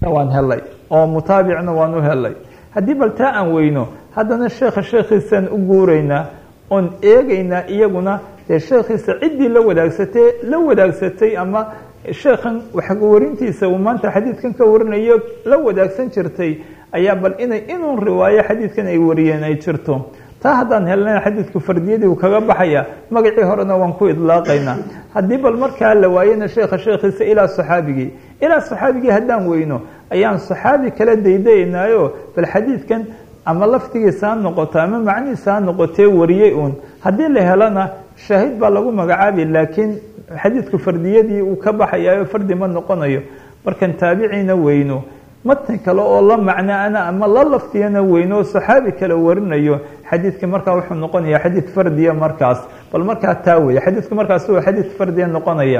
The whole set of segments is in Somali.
waan helay oo mutaabicna waan u helay haddii bal taa aan weyno haddana sheekha sheekhiisaan u guuraynaa oon eegaynaa iyaguna dee sheekhiisa ciddii la wadaagsatay la wadaagsatay ama sheekhan waxwarintiisa uu maanta xadiidkan ka warinayo la wadaagsan jirtay ayaa bal inay inuun riwaayo xadiidkan ay wariyeen ay jirto taa haddaan helnana xadiidku fardiyadii uu kaga baxaya magacii horena waan ku idlaaqaynaa haddii bal markaa la waayana sheekha sheekhiisa ilaa saxaabigii ilaa saxaabigii haddaan weyno ayaan saxaabi kala daydaynaayo bal xadiidkan ama laftigiisa ha noqoto ama macnihiisa ha noqotee wariyey uun haddii la helana shaahid baa lagu magacaabi laakiin xadiidku fardiyadii uu ka baxayayo fardi ma noqonayo markan taabiciina weyno matni kale oo la macnaana ama la laftiyana weyno oo saxaabi kale warinayo xadiidka markaa wuxuu noqonaya xadiid fardiya markaas bal markaa taa weeye xadiidku markaas uu xadiid fardiya noqonaya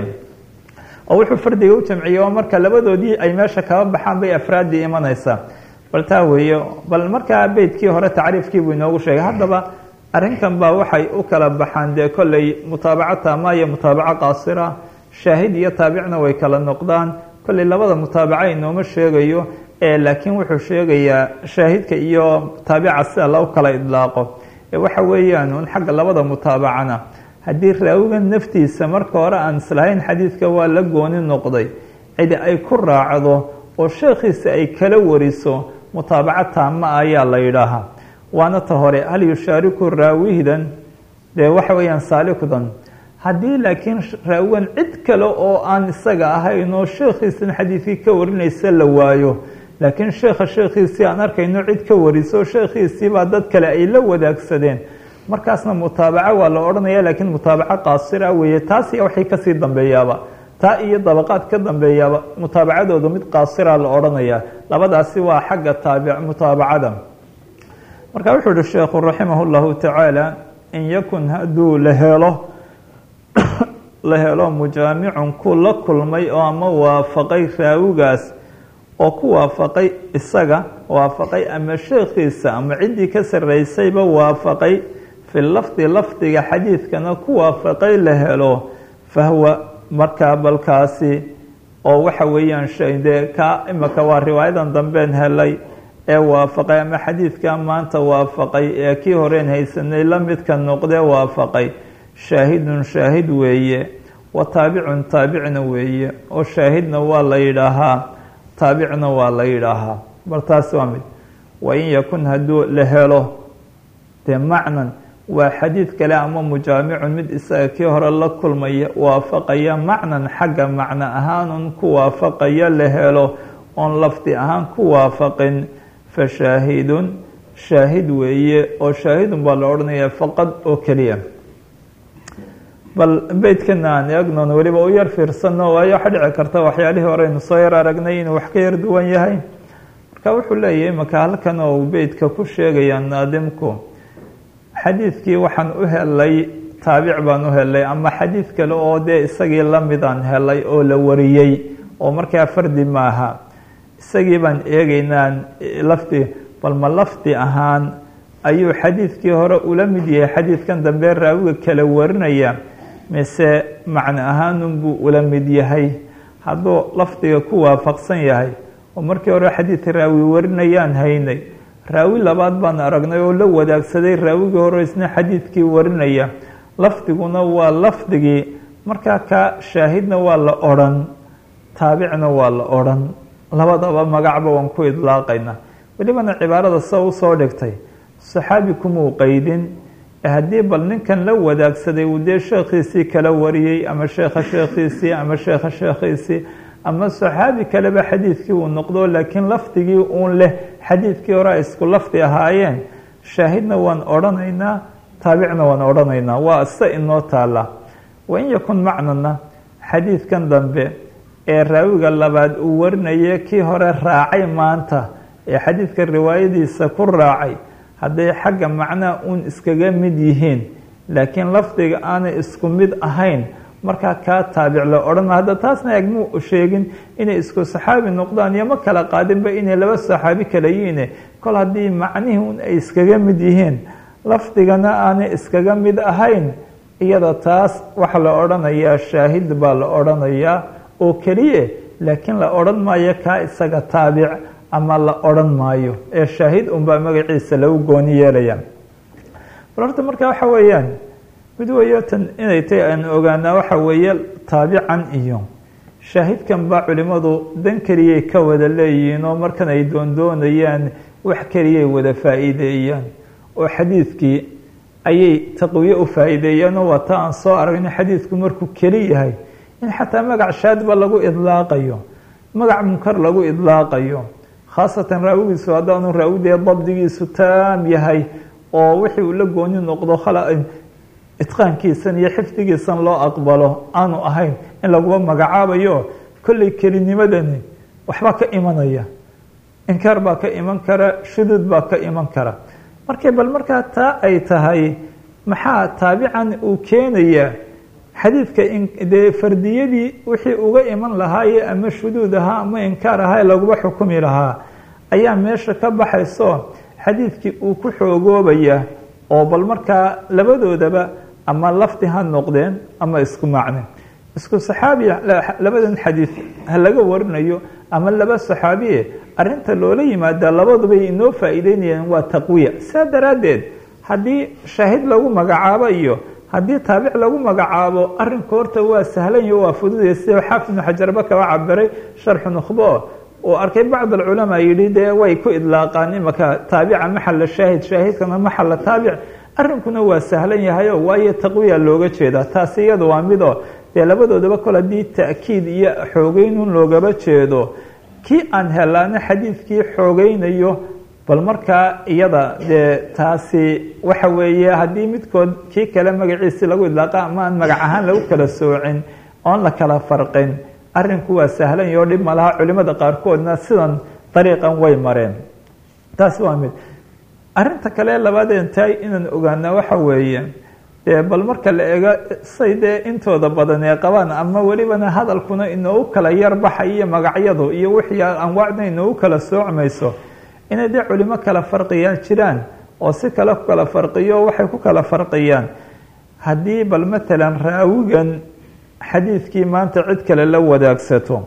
oo wuxuu fardiga u jamciyey oo marka labadoodii ay meesha kaba baxaan bay afraaddii imanaysaa bal taa weeye bal markaa beydkii hore tacriifkii buu inoogu sheegay haddaba arrinkan baa waxay u kala baxaan dee kolley mutaabaco taama iyo mutaabaco qaasira shaahid iyo taabicna way kala noqdaan kolley labada mutaabaca inooma sheegayo laakiin wuxuu sheegayaa shaahidka iyo taabica sida loo kala idlaaqo waxa weeyaan un xagga labada mutaabacana haddii raawiga naftiisa marka hore aan islahayn xadiidka waa la gooni noqday cidi ay ku raacdo oo sheekhiisa ay kala wariso mutaabaco taama ayaa la yidhaahaa waana ta hore hal yushaariku raawihdan dee waxa weeyaan saalikudan haddii laakiin raawigan cid kale oo aan isaga ahayn oo sheekhiisan xadiidkii ka warinaysa la waayo laakiin sheekha sheekhiisii aan arkayno cid ka wariso sheekhiisiibaa dad kale ay la wadaagsadeen markaasna mutaabaco waa la odhanaya laakiin mutaabaco qaasira weeye taas iyo waxay kasii dambeeyaaba taa iyo dabaqaad ka dambeeyaaba mutaabacadooda mid qaasira la odhanaya labadaasi waa xagga taabic mutaabacada marka wuxuu uhi sheekhu raximah اllahu tacaala in yakun hadduu la helo la helo mujaamicun ku la kulmay oo ama waafaqay raawigaas oo ku waafaqay isaga waafaqay ama sheekhiisa ama ciddii ka sarreysayba waafaqay fi lafdi lafdiga xadiidkana ku waafaqay la helo fahwa markaa balkaasi oo waxa weeyaan dee ka imaka waa riwaayadan dambeen helay ee waafaqay ama xadiidka maanta waafaqay ee kii horeen haysanay la midka noqdee waafaqay shaahidun shaahid weeye wa taabicun taabicna weeye oo shaahidna waa la yidhaahaa taabicna waa la yidhaahaa bal taas waa mid wain yakun hadduu la helo dee macnan waa xadiid kale ama mujaamicun mid isaga kii hore la kulmaya waafaqaya macnan xagga macno ahaanun ku waafaqaya la helo oon lafdi ahaan ku waafaqin fa shaahidun shaahid weeye oo shaahidun baa la odhanaya faqad oo keliya bal beydkana aan eegnoon weliba u yar fiirsano waayo waxa dhici karta waxyaalihii horeynu soo yar aragnay inuu wax ka yar duwan yahay marka wuxuu leeyahay maka halkan oo beydka ku sheegaya naadimku xadiidkii waxaan u helay taabic baan u helay ama xadiid kale oo dee isagii lamidaan helay oo la wariyey oo markaa fardi maaha isagii baan eegeynaa lafdi bal ma lafdi ahaan ayuu xadiidkii hore ula mid yahay xadiidkan dambe raawiga kala warinaya mise macno ahaanunbuu ula mid yahay hadduu lafdiga ku waafaqsan yahay oo markii hore xadiid raawi warinayaan haynay raawi labaad baan aragnay oo la wadaagsaday raawigii hore isna xadiidkii warinaya lafdiguna waa lafdigii markaa ka shaahidna waa la odrhan taabicna waa la odrhan labadaba magacba waan ku idlaaqayna welibana cibaarada sa usoo dhigtay saxaabi kumuu qeydin haddii bal ninkan la wadaagsaday uu dee sheekhiisii kala wariyey ama sheekha sheekhiisii ama sheekha sheekhiisii ama saxaabi kaleba xadiidkii uu noqdo laakiin lafdigii uun leh xadiidkii hore ay isku lafdi ahaayeen shaahidna waan odhanaynaa taabicna waan odhanaynaa waa se inoo taala wain yakun macnana xadiidkan dambe ee raawiga labaad uu warinaya kii hore raacay maanta ee xadiidka riwaayadiisa ku raacay hadday xagga macnaha uun iskaga mid yihiin laakiin lafdiga aanay isku mid ahayn markaa kaa taabic la odhan hadda taasna egmuu sheegin inay isku saxaabi noqdaan iyo ma kala qaadinba inay laba saxaabi kala yihiine kol haddii macnihii un ay iskaga mid yihiin lafdigana aanay iskaga mid ahayn iyada taas waxa la odhanayaa shaahid baa la odhanayaa oo keliye laakiin la odhan maayo kaa isaga taabic ama la odhan maayo ee shaahid unbaa magaciisa lagu gooni yeelaya bal horta marka waxa weeyaan mid weeyo tan inay tahy aan ogaanaa waxa weeye taabican iyo shaahidkan baa culimmadu dan keliyay ka wada leeyihiin oo markan ay doondoonayaan wax keliyay wada faa'iideeyaan oo xadiidkii ayay taqwiye u faa'iideeyaan oo waa ta aan soo aragno xadiidku markuu keli yahay in xataa magac shaadba lagu idlaaqayo magac munkar lagu idlaaqayo khaasatan raawigiisu haddaanu raawidee dabdigiisu taam yahay oo wixii uu la gooni noqdo itqaankiisan iyo xifdigiisan loo aqbalo aanu ahayn in laguba magacaabayo kolley kelinimadani waxbaa ka imanaya inkaar baa ka iman kara shuduud baa ka iman kara markay bal markaa taa ay tahay maxaa taabican uu keenaya xadiidka dee fardiyadii wixii uga iman lahaaye ama shuduud ahaa ama inkaar ahaa laguba xukumi lahaa ayaa meesha ka baxayso xadiidkii uu ku xoogoobaya oo bal markaa labadoodaba ama lafdi ha noqdeen ama isku macne isku saxaabiya labadan xadiid ha laga warinayo ama laba saxaabiye arinta loola yimaada labadubay inoo faa'iideynayaan waa taqwiya saa daraaddeed haddii shaahid lagu magacaabo iyo haddii taabic lagu magacaabo arinku horta waa sahlanya waa fududaya sida xaafid ibnu xajarba kaba cabiray sharxu nukhbo uu arkay bacd alculamaa yidhi dee way ku idlaaqaan imaka taabica maxala shaahid shaahidkana maxala taabic arrinkuna waa sahlan yahayo waayo taqwiya looga jeedaa taasi iyada waa midoo dee labadoodaba kol haddii ta'kiid iyo xoogeynun loogaba jeedo kii aan helaana xadiidkii xoogeynayo bal markaa iyada dee taasi waxa weeye haddii midkood kii kale magaciisi lagu idlaaqa ama aan magac ahaan lagu kala soocin oon la kala farqin arrinku waa sahlan yaho dhib malaha culimada qaarkoodna sidan dariiqan way mareen taasi waa mid arrinta kale labaadeen tahay inaan ogaana waxa weeye dee bal marka la eego say dee intooda badan ee qabaan ama welibana hadalkuna inoogu kala yarbaxay iyo magacyadu iyo wixii anwaacda inoogu kala soocmayso inay dee culimo kala farqiyaan jiraan oo si kale ku kala farqiyo waxay ku kala farqiyaan haddii bal matalan raawigan xadiidkii maanta cid kale la wadaagsato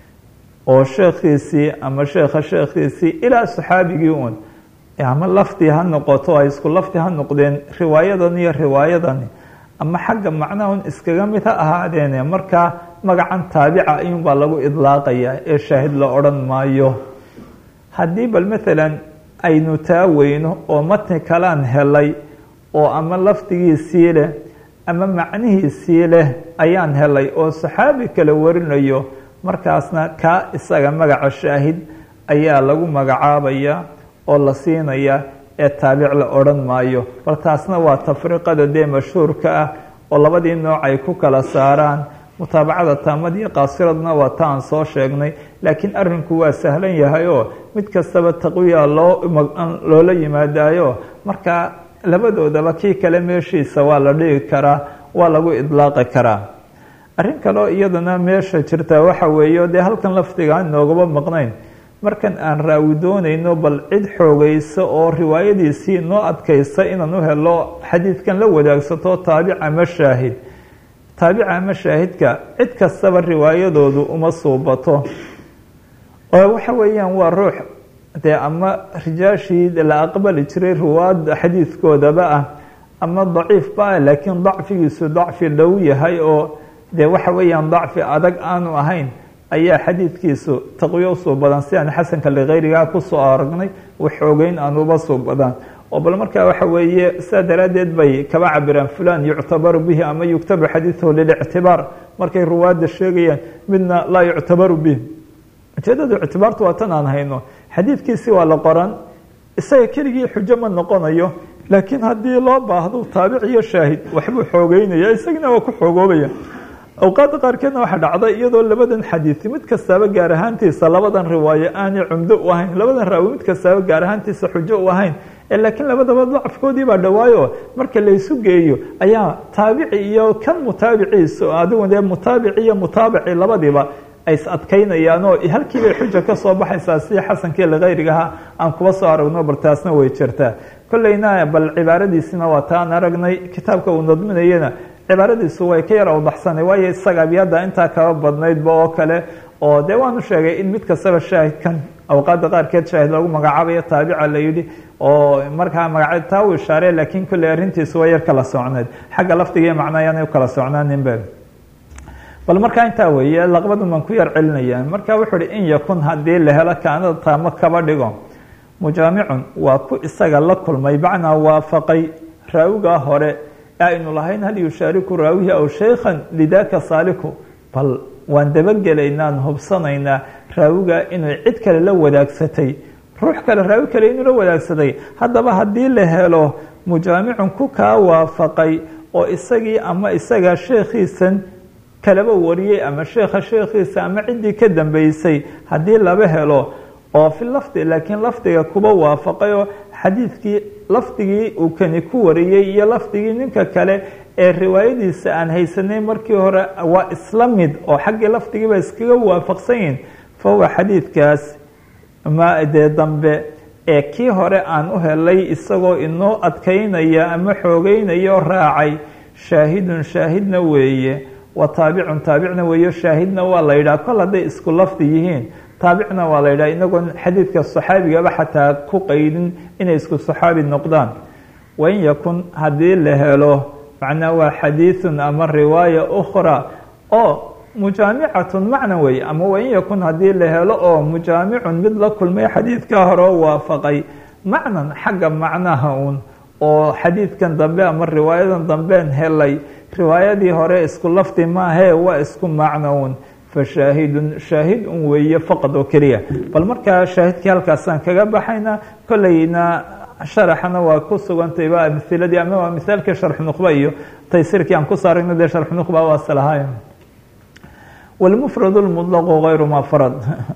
oo sheekhiisii ama sheekha sheekhiisii ilaa saxaabigii uun ama lafdi ha noqoto ay isku lafdi ha noqdeen riwaayadan iyo riwaayadani ama xagga macnahun iskaga mid ha ahaadeene markaa magacan taabica ayuunbaa lagu idlaaqayaa ee shaahid la odhan maayo haddii bal matalan aynu taa weyno oo matni kalaan helay oo ama lafdigiisii leh ama macnihiisii leh ayaan helay oo saxaabi kale warinayo markaasna kaa isaga magaca shaahid ayaa lagu magacaabaya oo la siinaya ee taabic la odhan maayo bal taasna waa tafriqada dee mashhuurka ah oo labadii nooc ay ku kala saaraan mutaabacada taamad iyo qaasiradna waa ta aan soo sheegnay laakiin arrinku waa sahlan yahay oo mid kastaba taqwiya loo loola yimaadayo marka labadoodaba kii kale meeshiisa waa la dhigi karaa waa lagu idlaaqi karaa arrin kaleo iyadana meesha jirta waxa weeye dee halkan lafdigaan noogaba maqnayn markan aan raawi doonayno bal cid xoogaysa oo riwaayadiisii noo adkaysa inaan u helo xadiidkan la wadaagsato taabic ama shaahid taabica ama shaahidka cid kastaba riwaayadoodu uma suubato oo waxa weeyaan waa ruux dee ama rijaashii la aqbali jiray ruwaad xadiidkoodaba ah ama daciifba ah laakiin dacfigiisu dacfi dhow yahay oo dee waxa weeyaan dacfi adag aanu ahayn ayaa xadiidkiisu taqwiyo usoo badan si aan xasanka likayrigaa kusoo aragnay waxoogeyn aan uba soo badan oo bal markaa waxa weeye saa daraaddeed bay kaba cabiraan fulan yuctabaru bihi ama yuktabu xadiiduhu lilictibaar markay ruwaadda sheegayaan midna laa yuctabaru bih ujeedada ictibaartu waa tan aan hayno xadiidkiisi waa la qoran isaga keligii xujo ma noqonayo laakiin haddii loo baahdo taabic iyo shaahid waxbuu xoogeynaya isagina waa ku xoogoobaya awqaadda qaarkeedna waxaa dhacday iyadoo labadan xadiisi mid kastaaba gaar ahaantiisa labadan riwaayo aanay cumdo u ahayn labadan raawi mid kastaaba gaar ahaantiisa xujo u ahayn laakiin labadaba dacfkoodii baa dhawaayo marka laysu geeyo ayaa taabici iyo kan mutaabiciisa adigu dee mutaabici iyo mutaabici labadiiba ay is adkaynayaan oo halkiibay xuja ka soo baxaysaa si xasankii likayrigaha aan kuba soo aragno bal taasna way jirtaa kolleyna bal cibaaradiisina waa taan aragnay kitaabka uu nadminayana cibaaradiisu way ka yar awdaxsanay waayo isaga abyada intaa kaba badnaydba oo kale oo dee waanu sheegay in mid kastaba shaahidkan awqaadda qaarkeed shaahid lagu magacaabayo taabica la yidhi oo markaa magaca taa uu ishaarey laakiin kolley arrintiisu waa yar kala socneed xagga lafdiga iyo macnaa ayaanay u kala socnaaninbe bal markaa intaa weeye laqbadan baan ku yar celinaya marka wuxuu uhi in yakun haddii la helo kaanada taamo kaba dhigo mujaamicun waa ku isaga la kulmay macnaa waafaqay raawigaa hore ee aynu lahayn hal yushaariku raawihi aw shaykhan lidaka saaliku bal waan dabagelaynaan hubsanaynaa raawigaa inay cid kale la wadaagsatay ruux kale raawi kale inuu la wadaagsaday haddaba haddii la helo mujaamicun ku kaa waafaqay oo isagii ama isaga sheekhiisan kalaba wariyey ama sheekha sheekhiisa ama ciddii ka dambeysay haddii laba helo oo fi lafdi laakiin lafdiga kuba waafaqay oo xadiidkii lafdigii uu kani ku wariyey iyo lafdigii ninka kale ee riwaayadiisa aan haysanay markii hore waa isla mid oo xaggii lafdigiiba iskaga waafaqsan yihin fa huwa xadiidkaas ma dee dambe ee kii hore aan u helay isagoo inoo adkaynaya ama xoogeynaya oo raacay shaahidun shaahidna weeye wa taabicun taabicna weeyo shaahidna waa la yidhaha kol hadday isku lafdi yihiin taabicna waa la yidhaha inagoon xadiidka saxaabigaba xataa ku qaydin inay isku saxaabi noqdaan wain yakun haddii la helo macnaa waa xadiidun ama riwaaya ukhra oo mujaamicatun macna weeye ama wain yakun haddii la helo oo mujaamicun mid la kulmay xadiidka hore oo waafaqay macnan xagga macnaha uun oo xadiidkan dambe ama riwaayadan dambeen helay riwaayadii hore isku lafdi maahee waa isku macno uun fashaahidun shaahid un weeye faqad oo keliya bal markaa shaahidkii halkaasaan kaga baxayna kolleyna sharaxana waa ku sugantayba amiladii ama waa misaalkii sharxu nuqba iyo taysiirkii aan ku saarayno dee sharxu nuqba waase lahaay walmufradu lmudlaqu gayru ma farad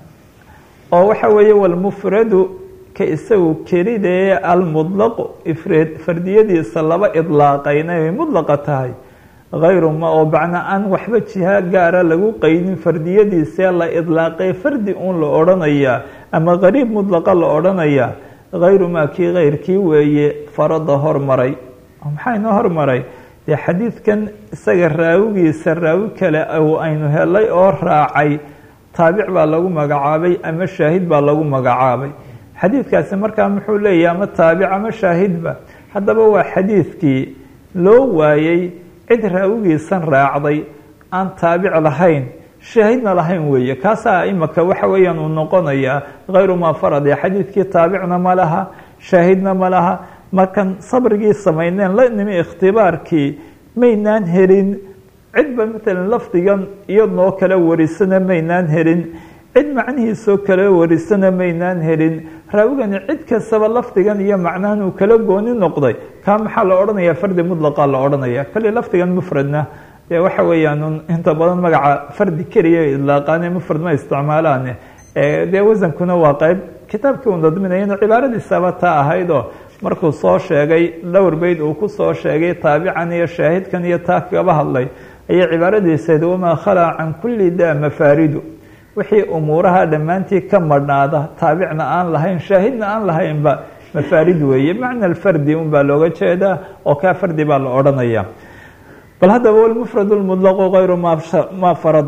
oo waxa weeye walmufradu ka isagu kelidee almudlaqu ifreed fardiyadiisa laba idlaaqayna ay mudlaqa tahay hayru ma oo bacna aan waxba jiha gaara lagu qeydin fardiyadiisee la idlaaqay fardi uun la odhanayaa ama qariib mudlaqa la odhanayaa hayru maa kii keyrkii weeye farada hormaray maxaa inoo hormaray dee xadiidkan isaga raawigiisa raawi kale aynu helay oo raacay taabic baa lagu magacaabay ama shaahid baa lagu magacaabay xadiidkaasi markaa muxuu leeyahy ama taabic ama shaahidba haddaba waa xadiidkii loo waayey cid raawigiisan raacday aan taabic lahayn shaahidna lahayn weeye kaasaa imaka waxa weeyaan uu noqonayaa hayru maa farad ee xadiidkii taabicna ma laha shaahidna ma laha markan sabrigii samayneen la nimi ikhtibaarkii maynaan helin cidba matalan lafdigan iyadnoo kale warisana maynaan helin cid macnihiisoo kale warisana maynaan helin raawigani cid kastaba lafdigan iyo macnahan uu kala gooni noqday kaa maxaa la odhanaya fardi mudlaqa la odhanaya kale lafdigan mufradna dee waxa weeyaan inta badan magaca fardi keliya idlaaqaane mufrad ma isticmaalaane dee wasankuna waa qeyb kitaabkii uu nadminayana cibaaradiisaba taa ahayd oo markuu soo sheegay dhowr beyd uu ku soo sheegay taabican iyo shaahidkan iyo taa kaba hadlay ayay cibaaradiisayd wamaa khalaa can kulli daa mafaaridu wixii umuuraha dhammaantii ka madhnaada taabicna aan lahayn shaahidna aan lahaynba mafaarid weeye macna alfardi un baa looga jeedaa oo kaa fardi baa la odhanaya bal haddaba walmufrad lmudlaqu hayru ma farad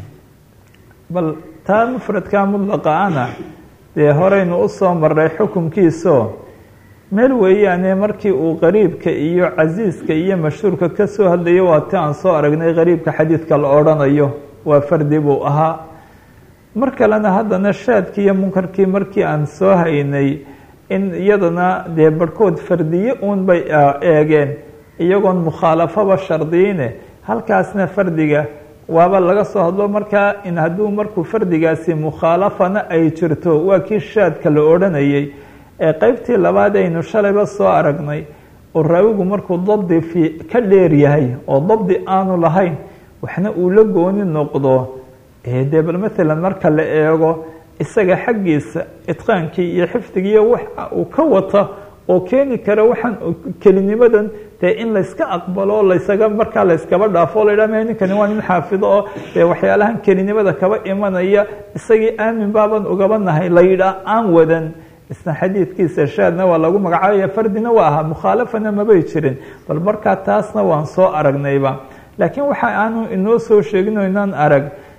bal taa mufradkaa mudlaqa ana dee horeynu usoo maray xukunkiiso meel weeyaane markii uu qariibka iyo casiiska iyo mashhuurka ka soo hadlayo waa ti aan soo aragnay qariibka xadiidka la odhanayo waa fardi buu ahaa mar kalena haddana shaadkii iyo munkarkii markii aan soo haynay in iyadana dee barhkood fardiye uun bay eegeen iyagoon mukhaalafaba shardiine halkaasna fardiga waaba laga soo hadlo markaa in hadduu markuu fardigaasi mukhaalafana ay jirto waa kii shaadka la odhanayay ee qeybtii labaad aynu shalayba soo aragnay oo raawigu markuu dabdi fi ka dheer yahay oo dabdi aanu lahayn waxna uu la gooni noqdo dee bal maalan marka la eego isaga xaggiisa itqaankii iyo xifdigiiyo waxa uu ka wata oo keeni kara waxaan kelinimadan dee in layska aqbalo laysaga markaa layskaba dhaafo o la yidhah ninkani waa nin xaafido oo dee waxyaalahan kelinimada kaba imanaya isagii aamin baaban ugaba nahay la yidhaah aan wadan isna xadiidkiisa shaadna waa lagu magacaabaya fardina waa ahaa mukhaalafana mabay jirin bal markaa taasna waan soo aragnayba laakiin waxa aanu inoo soo sheegino inaan arag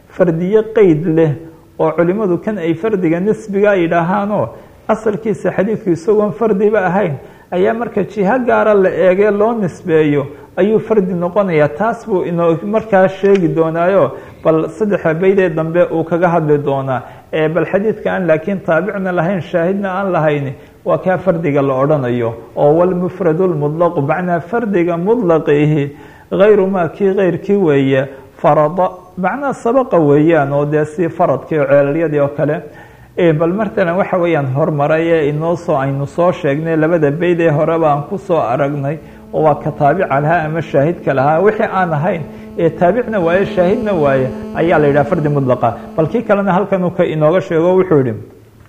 fardiye qeyd leh oo culimmadu kan ay fardiga nisbiga yidhaahaanoo asalkiisa xadiidku isagoon fardiba ahayn ayaa marka jiho gaara la eegee loo nisbeeyo ayuu fardi noqonayaa taas buu inoo markaa sheegi doonaayo bal saddexa beydee dambe uu kaga hadli doonaa ee bal xadiidka aan laakiin taabicna lahayn shaahidna aan lahayn waa kaa fardiga la odhanayo oo walmufradu lmudlaqu macnaa fardiga mudlaqiihi hayru maa kii keyrkii weeye farada macnaa sabaqa weeyaan oo dee si faradkii oo ceelalyadii oo kale bal matalan waxa weeyaan hormaray ee inoo soo aynu soo sheegnay labada beyd ee horeba aan ku soo aragnay oo waa ka taabica lahaa ama shaahidka lahaa wixii aan ahayn ee taabicna waaye shaahidna waaye ayaa la yidhaha fardi mudlaqa bal kii kalena halkan uu ka inooga sheego wuxuu yihi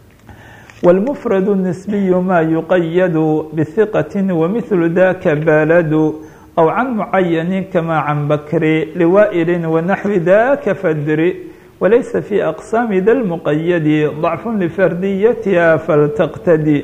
wاlmfrad الnisbiyu ma yuqayadu bhiqati wamithlu daka baladu aw can mucayani kama can bakri liwaa'ili wanaxwi daka fadri walaysa fi aqsaami da lmuqayadi ضacfu lifardiyatiha faltaqtadi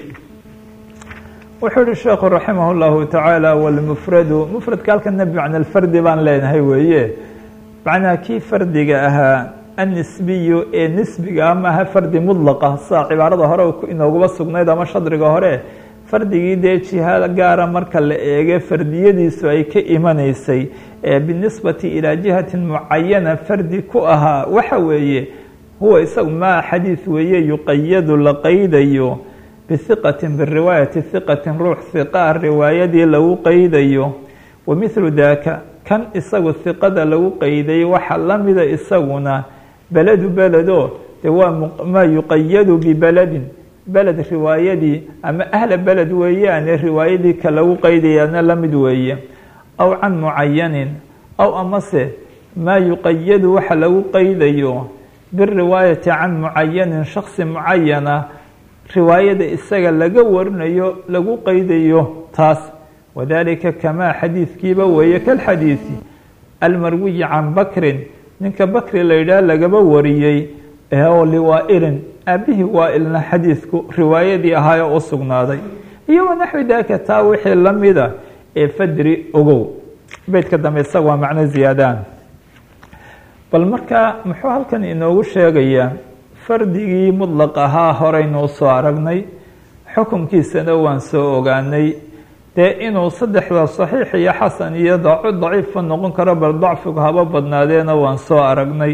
wuxuu yihi sheekhu raximah اllahu tacaala wاlmufradu mufradka halkana bimacna fardi baan leenahay weeye macnaha kii fardiga ahaa annisbiyu ee nisbiga ah maaha fardi mudlaqa sidaa cibaarada hore inooguba sugnayd ama shadriga hore fardigii dee jiha gaara marka la eege fardiyadiisu ay ka imanaysay ee binisbati ilaa jihatin mucayana fardi ku ahaa waxa weeye huwa isagu maa xadiid weeye yuqayadu la qaydayo bihiqatin biriwaayati hiqatin ruux hiqa ah riwaayadii lagu qaydayo wa mithlu daaka kan isagu hiqada lagu qayday waxa la mida isaguna beladu beledo de waa maa yuqayadu bibeledin beled riwaayadii ama ahla beled weeyaane riwaayadii ka lagu qaydayaana la mid weeye aw can mucayanin aw amase maa yuqayadu waxa lagu qaydayo biriwaayati can mucayanin shaksi mucayana riwaayada isaga laga warinayo lagu qaydayo taas wadalika kamaa xadiidkiiba weeye kalxadiidi almarwiyi can bakrin ninka bakri la yidhaah lagaba wariyey oo liwaa-ilin aabihii waa-ilna xadiidku riwaayadii ahaayoo u sugnaaday iyo wanaxwi daaka taa wixii la mida ee fadri ogow beydka dambe isaga waa macno ziyaadaan bal markaa muxuu halkan inoogu sheegayaa fardigii mudlaq ahaa horeynu usoo aragnay xukunkiisana waan soo ogaanay dee inuu saddexda saxiix iyo xasan iyo daciifba noqon karo bal dacfigu haba badnaadeena waan soo aragnay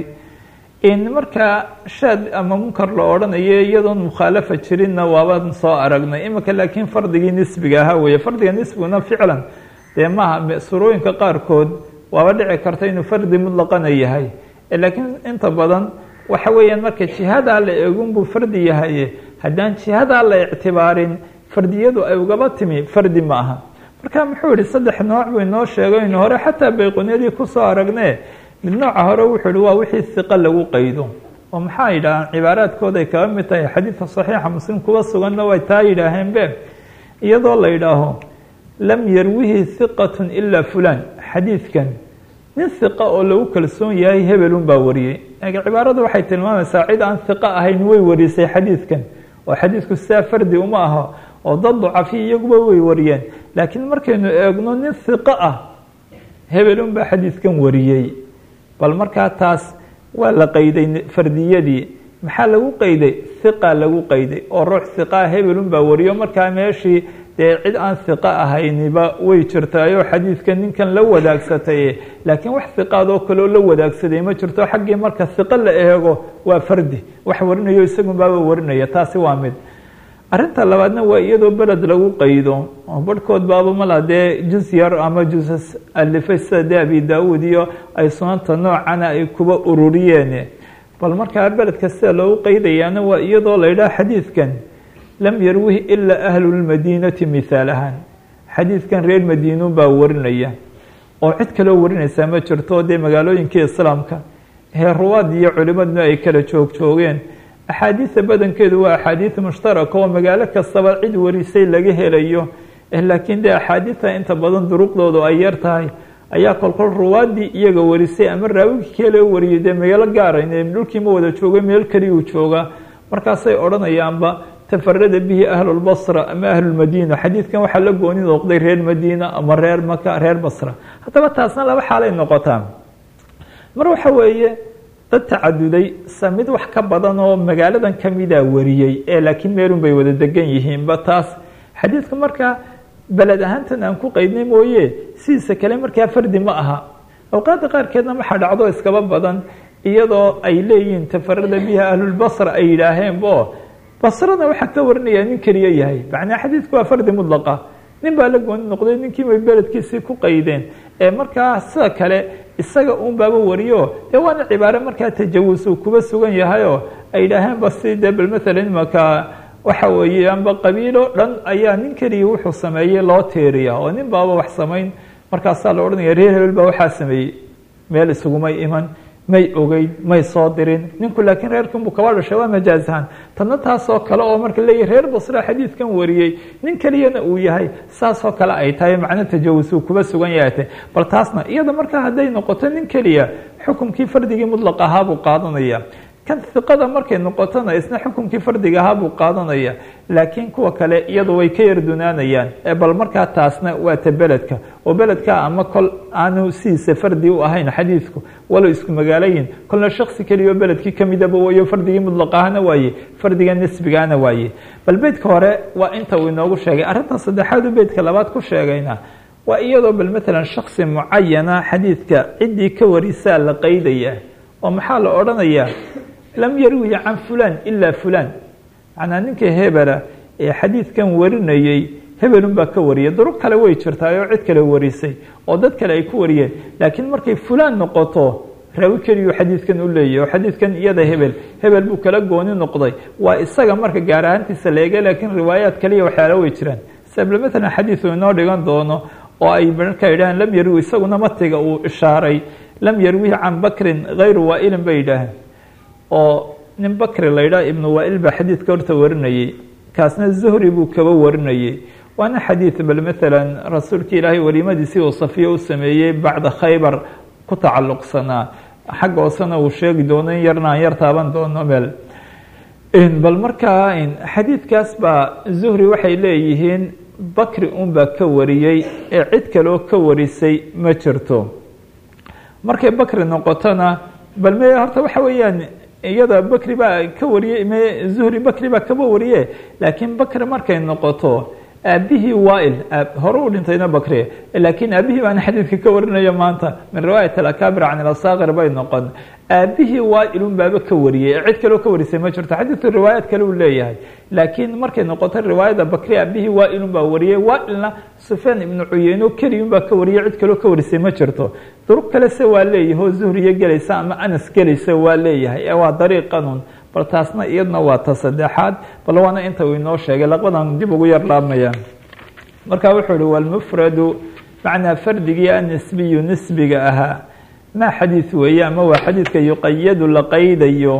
in markaa shaad ama munkar la odhanayo iyadoon mukhaalafa jirinna waabaan soo aragnay imika laakiin fardigii nisbiga ahaa weeye fardiga nisbiguna ficlan dee maaha surooyinka qaarkood waaba dhici karta inuu fardi mudlaqana yahay laakiin inta badan waxa weeyaan marka jihadaa la eegunbuu fardi yahaye haddaan jihadaa la ictibaarin fardiyadu ay ugaba timi fardi ma aha marka muxuu yihi saddex nooc buu inoo sheegay inu hore xataa bayqunyadii kusoo aragne mid nooca hore wuxuu yihi waa wixii hiqa lagu qaydo oo maxaa yidhahaan cibaaraadkooda ay kaga mid tahay xadiidka saxiixa muslim kuga suganna way taa yidhaaheen be iyadoo la yidhaaho lam yarwihi hiqatun ilaa fulan xadiidkan nin hiqa oo lagu kalsoon yahay hebelun baa wariyey cibaaradu waxay tilmaamaysaa cid aan hiqa ahayn way warisay xadiidkan oo xadiidku sidaa fardi uma aha oo dad ducafi iyaguba way wariyeen laakiin markaynu eegno nin hiqo ah hebelun baa xadiidkan wariyey bal markaa taas waa la qayday fardiyadii maxaa lagu qayday hiqa lagu qayday oo ruux hiqaa hebelun baa wariyo markaa meeshii dee cid aan hiqo ahayniba way jirtaayoo xadiidka ninkan la wadaagsatay laakiin wax hiqaadoo kaleo la wadaagsaday ma jirto xaggii marka hiqo la eego waa fardi wax warinayo isagun baaba warinaya taasi waa mid arinta labaadna waa iyadoo beled lagu qaydo oo barhkood baaba mala dee juz yar ama jusas alifay sida dee abi daawuud iyo ay sunanta noocana ay kuba ururiyeen bal markaa beledka sida loogu qaydayaana waa iyadoo la yidhaha xadiidkan lam yarwihi ilaa ahlu lmadiinati mithaal ahaan xadiidkan reer madiinun baa warinaya oo cid kaloo warinaysaa ma jirto dee magaalooyinkii islaamka hee ruwaad iyo culimaduna ay kala joog joogeen axaadiida badankeedu waa axaadiid mushtaraka oo magaalo kastaba cid warisay laga helayo laakiin dee axaadiidta inta badan duruqdoodu ay yar tahay ayaa kolkol ruwaadii iyaga warisay ama raawigii kale wariyay dee magaalo gaarayn dhulkii ma wada joogay meel keliyuu joogaa markaasay odhanayaanba tafarada bihi ahlulbasra ama ahlulmadiina xadiidkan waxaa la gooni noqday reer madiina ama reer maka reer basra haddaba taasna laba xaalay noqotaa mar waxa weeye dad tacaduday sa mid wax ka badan oo magaaladan kamida wariyey ee laakiin meelun bay wada degan yihiinba taas xadiidka markaa beled ahaantan aan ku qeydnay mooye sidiisa kale markaa fardi ma aha awqaadda qaarkeedna waxaa dhacdo iskaba badan iyadoo ay leeyihiin tafarada biha ahlulbasra ay yidhaaheenbo basrada waxaa ka warinaya nin keliya yahay macnaa xadiidku waa fardi mudlaqa nin baa la gooni noqday ninkii bay beledkiisii ku qaydeen ee markaa sida kale isaga uun baaba wariyo dee waana cibaare markaa tajawus uu kuba sugan yahayoo ay yidhaaheenba si dee bal maalan imaka waxa weeye amba qabiilo dhan ayaa nin keliya wuxuu sameeyey loo teeriya oo nin baaba wax samayn markaasaa la odhanaya reer hebel baa waxaa sameeyey meel isugumay iman may ogeyn may soo dirin ninku laakiin reerkanbuu kaba dhashay waa majaazahan tanna taasoo kale oo marka leeyahy reer basra xadiidkan wariyey nin keliyana uu yahay saasoo kale ay tahay macno tajawus uu kuba sugan yahay bal taasna iyada markaa hadday noqoto nin keliya xukumkii fardigii mudlaq ahaa buu qaadanaya kan iqada markay noqotona isna xukumkii fardiga ahaa buu qaadanaya laakiin kuwa kale iyadu way ka yardunaanayaan bal markaa taasna waa ta beledka oo beledka ama kol aanu sidiisa fardi u ahayn xadiidku walow isku magaalayin kolna shaksi keliyaoo beledkii kamidaba wayo fardigii mudlaq ahana waaye fardiga nisbigaana waaye bal beydka hore waa inta uu inoogu sheegay arrintan saddexaad u beydka labaad ku sheegayna waa iyadoo bal maalan shaksi mucayana xadiidka ciddii ka warisaa la qaydaya oo maxaa la odhanayaa lam yarwihi can fulan ilaa fulan macnaa ninka hebela ee xadiidkan warinayey hebelun baa ka wariyay durug kale way jirtaa oo cid kale warisay oo dad kale ay ku wariyeen laakiin markay fulan noqoto raawi keliyuu xadiidkan u leeyahy oo xadiidkan iyada hebel hebel buu kala gooni noqday waa isaga marka gaar ahaantiisa la eega laakiin riwaayaad kaliya waxyaalo way jiraan sable maalan xadiidu inoo dhigan doono oo ay markaa yidhaaheen lam yarwi isaguna matiga uu ishaaray lam yarwihi can bakrin hayru waailin bay yidhaaheen oo nin bakri la yidhaha ibnu waail baa xadiidka horta warinayey kaasna zuhri buu kaba warinayey waana xadiid bal maalan rasuulka ilaahay walimadiisii uu safiyo u sameeyey bacda khaybar ku tacalluqsanaa xagga hoosena uu sheegi doono in yarna aan yar taaban doono meel bal markaa xadiidkaas baa zuhri waxay leeyihiin bakri un baa ka wariyey ee cid kaleo ka warisay ma jirto markay bakri noqotona bal me horta waxa weeyaan iyada bakri baa ka wariyey me zuhri bakri baa kaba wariye laakiin bakri markay noqoto aabihii waail hore u dhintayna bakri laakiin aabihii baana xadiidka ka warinaya maanta min riwaayat alakabir can ilasaakir bay noqon aabihii waailun baaba ka wariyey cid kaleo ka warisay ma jirto xadiidku riwaayaad kale uu leeyahay laakiin markay noqoto riwaayada bakri aabihii waailun baa wariyey waailna sufyaan ibnu cuyeyno keliyun baa ka wariyey cid kaleo ka warisay ma jirto durug kale se waa leeyahay oo zuhriyo gelaysa ama anas gelaysa waa leeyahay ee waa dariiqanun bal taasna iyadna waa ta saddexaad bal waana inta uu inoo sheegay laqbadan dib ugu yar laabmaya marka wuxuu ihi walmufradu macnaa fardigii anisbiyu nisbiga ahaa maa xadiid weeye ama waa xadiidka yuqayadu la qaydayo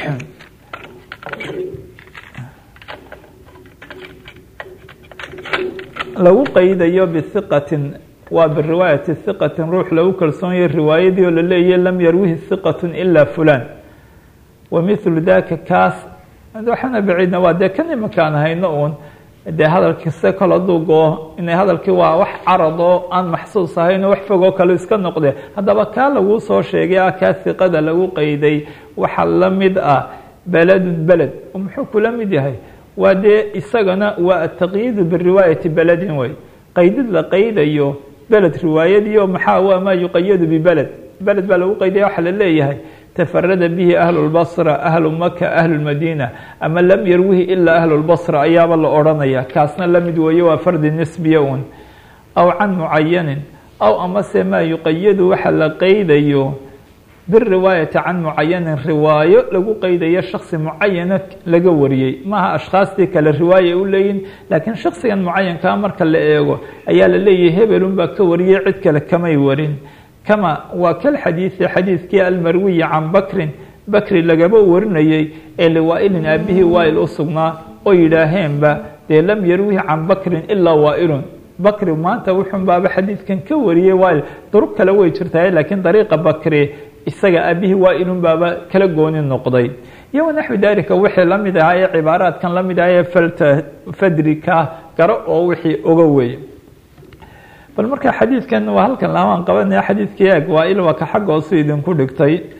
lagu qaydayo bihiqatin waa biriwaayati hiqatin ruux lagu kalsoonyahy riwaayadii oo la leeyahy lam yarwihi hiqatun ilaa fulan wamilu daka kaas waxaana baciidna waa dee kan imankaan hayno uun dee hadalkiise kol hadduu goo inay hadalkii waa wax carad oo aan maxsuus ahayn oo wax fogoo kale iska noqde haddaba kaa laguu soo sheegay ah kaa hiqada lagu qayday waxa la mid ah beledun beled muxuu kula mid yahay waa dee isagana waa ataqyiidu biriwaayati beledin wey qaydid la qaydayo beled riwaayadii oo maxaa waa maa yuqayadu bibeled beled baa lagu qaydaya waxa la leeyahay tafarada bihi ahlu lbasra ahlu maka ahlu lmadiina ama lam yarwihi ilaa ahlu lbasra ayaaba la odhanaya kaasna la mid weeye waa fardi nisbiya un aw can mucayanin aw amase maa yuqayadu waxa la qaydayo biriwaayati can mucayanin riwaayo lagu qaydayo shaksi mucayana laga wariyey maaha ashkhaastii kale riwaaya u leeyihin laakiin shaksigan mucayankaa marka la eego ayaa la leeyahay hebelun baa ka wariyey cid kale kamay warin kama waa kal xadiidi xadiidkii almarwiyi can bakrin bakri lagaba warinayey ee liwaailin aabihii waail u sugnaa oo yidhaaheenba dee lam yarwihi can bakrin ilaa waailun bakri maanta wuxun baaba xadiidkan ka wariyey waail durug kale way jirtaa laakiin dariiqa bakri isaga aabihii waailun baaba kala gooni noqday iyo wanaxwi dalika wixii la mid ahaa ee cibaaraadkan la mid aha ee falta fadrika garo oo wixii oga weeye bal marka xadiidkan waa halkan lamaan qabanaya xadiidkii eeg waa il waa ka xagga hoosu idinku dhigtay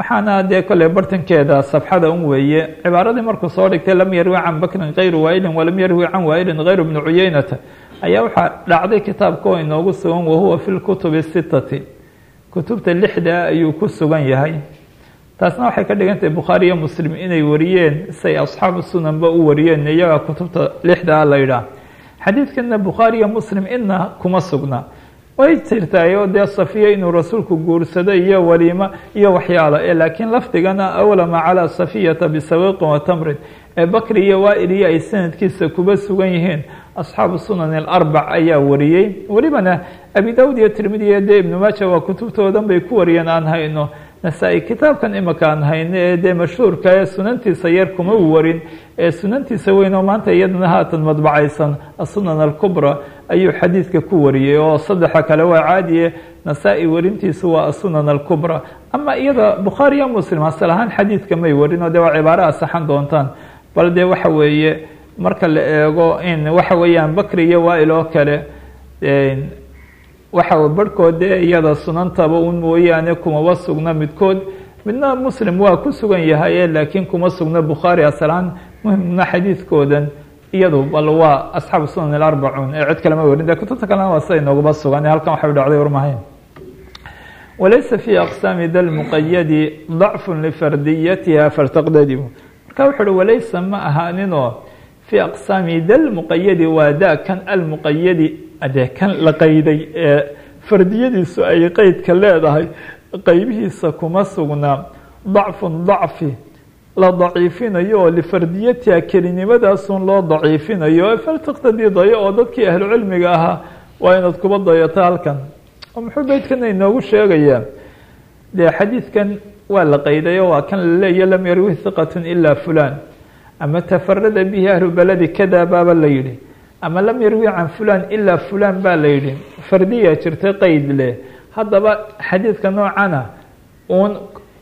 waxaana dee kolley bartankeeda sabxada un weeye cibaaradii markuu soo dhigtay lam yarwi can bakrin kayru waailin walam yarwi can waailin kayru bni cuyeynata ayaa waxaa dhacday kitaabka oo inoogu sugan wahuwa fi lkutubi sitati kutubta lixda ayuu ku sugan yahay taasna waxay ka dhigan tahay bukhaari iyo muslim inay wariyeen say asxaabu sunanba u wariyeen iyaga kutubta lixdaa la yidhaah xadiidkana bukhaari iyo muslim ina kuma sugna way jirtaayo dee safiya inuu rasuulku guursado iyo waliimo iyo waxyaalo ee laakiin lafdigana awlama calaa safiyata bisawiqin wa tamrin ee bakri iyo waailiyo ay sanadkiisa kuba sugan yihiin asxaabu sunan alarbac ayaa wariyey welibana abi dawud iyo tirmidiya dee ibnu maaja waa kutubtoodan bay ku wariyeen aan hayno nasaa-i kitaabkan imika aan hayno ee dee mashhuurka ee sunantiisa yar kuma warin ee sunantiisa weyn oo maanta iyadana haatan madbacaysan asunan alkubra ayuu xadiidka ku wariyey oo saddexa kale waa caadiye nasaa-i warintiisu waa asunan alkubra ama iyada bukhaari iyo muslim asal ahaan xadiidka may warin oo dee waa cibaaro asaxan doontaan bal dee waxa weeye marka la eego in waxa weeyaan bakri iyo waail oo kale waxa barhkood dee iyada sunantaba un mooyaane kumaba sugna midkood midna muslim waa ku sugan yahay laakiin kuma sugna bukhaari asalaan muhimna xadiidkoodan iyadu bal waa asxaabu sunan alarbacuun ee cid kalema warin de kutubta kalena waa sida inoogaba sugan halkan waxay dhacday warmahayn walaysa fi aqsaami da lmuqayadi dacfu lifardiyatiha faltaqdadimu marka wuxu uhi walaysa ma ahaaninoo fi aqsaami da lmuqayadi waa da kan almuqayadi adee kan la qayday ee fardiyadiisu ay qeydka leedahay qeybihiisa kuma sugnaa dacfun dacfi la daciifinayo oo lifardiyatiha kelinimadaasuun loo daciifinayo faltaqtadii dayo oo dadkii ahlucilmiga ahaa waa inaad kuba dayato halkan oo muxuu beydkana inoogu sheegayaa dee xadiidkan waa la qaydayo waa kan la leeya lam yarwi hiqatun ilaa fulan ama tafarada bihi ahlu beledi kada baaba la yidhi ama lam yarwi can fulan ilaa fulan baa la yidhi fardiya jirta qeyd leh haddaba xadiidka noocana uun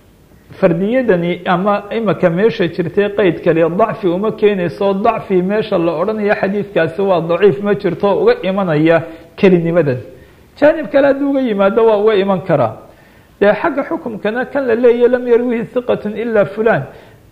fardiyadani ama imika meesha jirtay qeyd kale dacfi uma keenayso dacfi meesha la odhanayo xadiidkaasi waa daciif ma jirto uga imanaya kelinimadan jaanib kale hadduu uga yimaado waa uga iman karaa dee xagga xukumkana kan la leeyahy lam yarwihi hiqatun ilaa fulan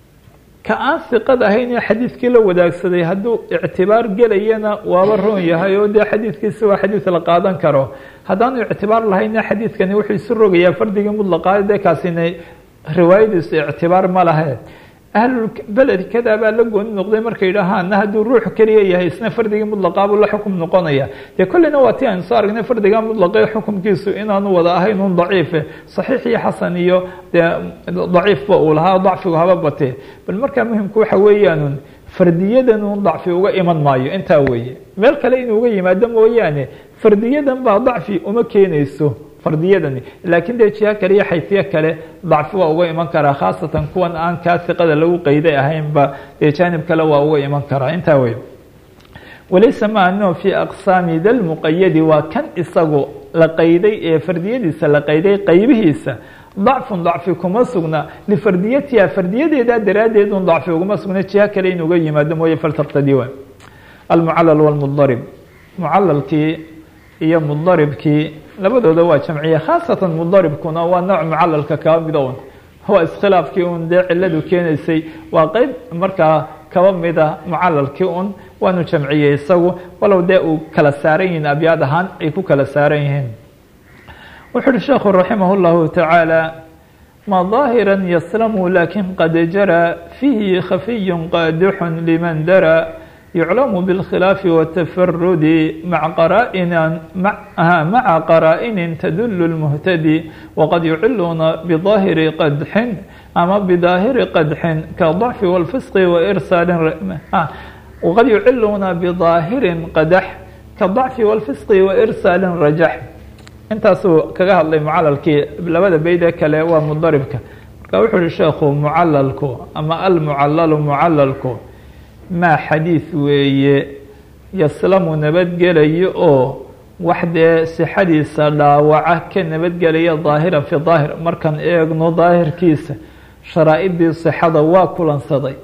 ka aan hiqad ahayn ee xadiidkii la wadaagsaday hadduu ictibaar gelayana waaba roon yahay oo dee xadiidkiisi waa xadiid la qaadan karo haddaanu ictibaar lahayna xadiidkani wuxuu isu rogayaa fardigii mudlaqaa dee kaasina riwaayadiisu ictibaar ma lahe ahlulbeled kada baa la gooni noqday markay yidhaahaana hadduu ruux keliya yahay isna fardigii mudlaqaabuu la xukum noqonaya dee kolleyna waa ti aynu soo aragnay fardiga mudlaqe xukumkiisu inaanu wada ahayn un daciife saxiix iyo xasan iyo dee daciifba uu lahaa dacfigu haba batee bal markaa muhimku waxa weeyaanun fardiyadan un dacfi uga iman maayo intaa weeye meel kale inuu uga yimaado mooyaane fardiyadan baa dacfi uma keenayso fardiyadani laakiin dee jiha kale iyo xayfiye kale dacfi waa uga iman karaa khaasatan kuwan aan kaa hiqada lagu qeyday ahaynba dee jaanib kale waa uga iman karaa intaa wey walaysa ma ano fi aqsaami da lmuqayadi waa kan isagu la qayday ee fardiyadiisa la qayday qeybihiisa dacfun dacfi kuma sugna lifardiyatiha fardiyadeeda daraaddeed un dacfi uguma sugna jiha kale in uga yimaado mooye faltaqtadi wa almucalal walmudarib mucalalkii iyo mudaribkii labadooda waa jamciye khaasatan mudaribkuna waa nooc mucalalka kaba mida un waa iskhilaafkii un dee ciladu keenaysay waa qeyb markaa kaba mida mucalalkii un waanu jamciyey isagu walow dee uu kala saaran yihiin abyaad ahaan ay ku kala saaran yihiin wuxu uhi sheekhu raximah اllahu tacaala ma ظaahira yaslamu lakin qad jara fiihi khafiy qaadixun liman dara يعلم بالخلاف والتفرد مع قرائن مع قرائن تدل المهتدي وقد يعلون بظاهر قدح أما بظاهر قدح كالضعف والفسق وإرسال وقد يعلون بظاهر قدح كالضعف والفسق وإرسال رجح intaasuu kaga hadlay mucalalkii labada beyde kale waa mudaribka marka wuxuu uhi sheekhu mucalalku ama almucalalu mucalalku maa xadiid weeye yaslamu nabadgelayo oo wax dee sixadiisa dhaawaca ka nabadgelaya daahiran fi daahir markaan eegno daahirkiisa sharaa-idii sixada waa kulansaday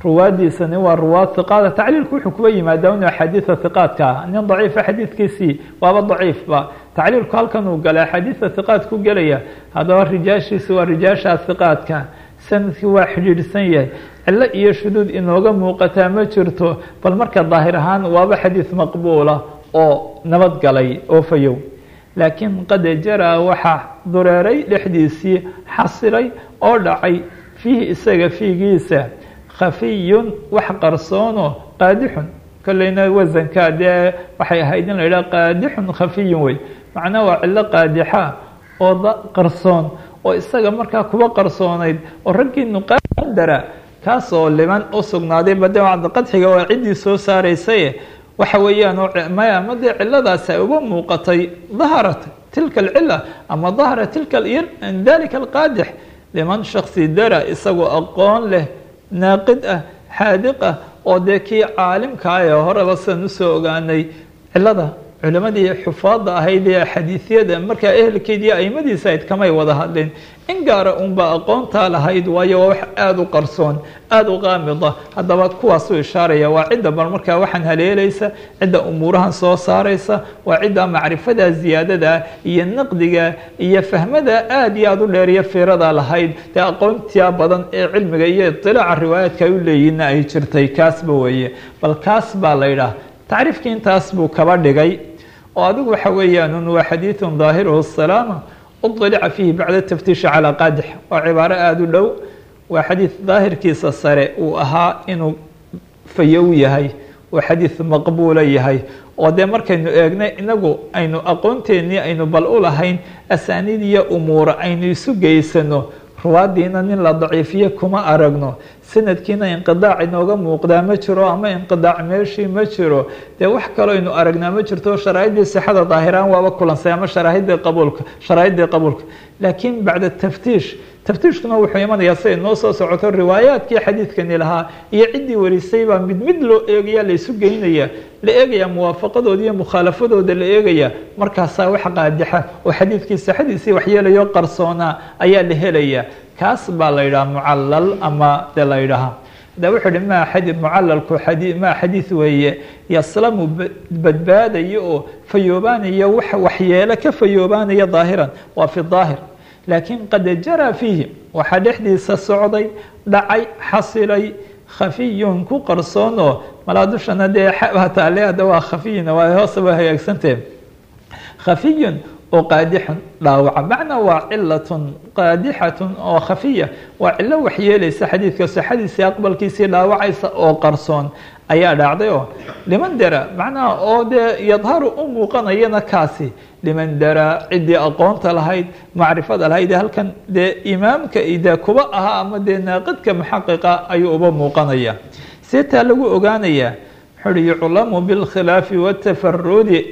ruwaadiisani waa ruwaad hiqaada tacliilku wuxuu kuba yimaadaa inu axaadiida hiqaadka ah nin daciifa xadiidkiisii waaba daciifba tacliilku halkan uu galay axaadiida hiqaad ku gelaya haddaba rijaashiisi waa rijaasha hiqaadka sanadkii waa xidhiidhsan yahay cilo iyo shuduud inooga muuqataa ma jirto bal marka daahir ahaan waaba xadiid maqbuula oo nabad galay oo fayow laakiin qad jaraa waxaa dureeray dhexdiisii xasilay oo dhacay fiihi isaga fiigiisa khafiyun wax qarsoono qaadixun kolleyna wasanka dee waxay ahayd in la yidhaha qaadixun khafiyun wey macnaha waa cilo qaadixa oo qarsoon oo isaga markaa kuba qarsoonayd oo raggii nuqaadara kaasoo liman u sugnaaday bade qadxiga waa ciddii soo saaraysaye waxa weeyaan maya ama dee ciladaasi ay uba muuqatay daharat tilka alcila ama dahara tilka dalika alqaadix liman shaksi dara isagoo aqoon leh naaqid ah xaadiq ah oo dee kii caalimkaa ee horeba sidan usoo ogaanay cilada culimadii xufaadda ahayd ee xadiisyada markaa ehelkeedii aimadiisa ayd kamay wada hadleen in gaara unba aqoontaa lahayd waayo waa wax aada u qarsoon aada u qaamida haddaba kuwaasuu ishaaraya waa cidda bal markaa waxaan haleelaysa cidda umuurahan soo saaraysa waa cidda macrifada ziyaadada iyo naqdiga iyo fahmada aada iyo aada u dheeriyo fiirada lahayd dee aqoontia badan ee cilmiga iyo itilaaca riwaayaadka ay u leeyihinna ay jirtay kaasba weeye bal kaas baa la yidhaah tacriifkii intaas buu kaba dhigay oo adigu waxa weeyaan waa xadiiثu ظaahiruhu الsalaama uطlica fiihi bacda taftiishi calىa qaadix waa cibaaro aada u dhow waa xadiid daahirkiisa sare uu ahaa inuu fayow yahay oo xadiid maqbuula yahay oo dee markaynu eegnay inagu aynu aqoonteennii aynu bal u lahayn asaaniid iyo umuura aynu isu geysano ruwaadiina nin la daciifiye kuma aragno sanadkiina inqidaac inooga muuqdaa ma jiro ama inqidaac meeshii ma jiro dee wax kaloo aynu aragnaa ma jirto sharaa'iddii sixada daahiraan waaba kulansay ama sharaahiddii qabuulka sharaa'iddii qabuulka laakiin bacda taftiish taftiishkuna wuxuu imanayaa siday noo soo socoto riwaayaadkii xadiidkani lahaa iyo ciddii warisay baa mid mid loo eegaya la isu geynaya la eegaya muwaafaqadooda iyo mukhaalafadooda la eegaya markaasaa wax qaadixa oo xadiidkii sixadiisii waxyeelayo qarsoonaa ayaa la helaya kaas baa la yidhaha mucallal ama de la yidhaha da wuxuu hi ma xadi mucalalku adi ma xadiid weeye yaslamu badbaadaya oo fayoobaanaya wax waxyeelo ka fayoobaanaya daahiran waa fi daahir laakiin qad jaraa fiihi waxaa dhexdiisa socday dhacay xasilay khafiyun ku qarsoon oo malaa dushana dee taale hadda waa khafiyuna waa hoose waa hagaagsantahe khafiyun oo qaadixun dhaawaca macnaa waa cilatun qaadixatun oo khafiya waa cilo waxyeelaysa xadiidka sixadiisii aqbalkiisii dhaawacaysa oo qarsoon ayaa dhacday oo liman dara macnaha oo dee yadharu u muuqanayana kaasi liman dara ciddii aqoonta lahayd macrifada lahayd halkan dee imaamka de kuba ahaa ama dee naaqidka muxaqiqa ayuu uba muuqanaya see taa lagu ogaanayaa wuxuu uhi yuclamu bilkhilaafi watafarudi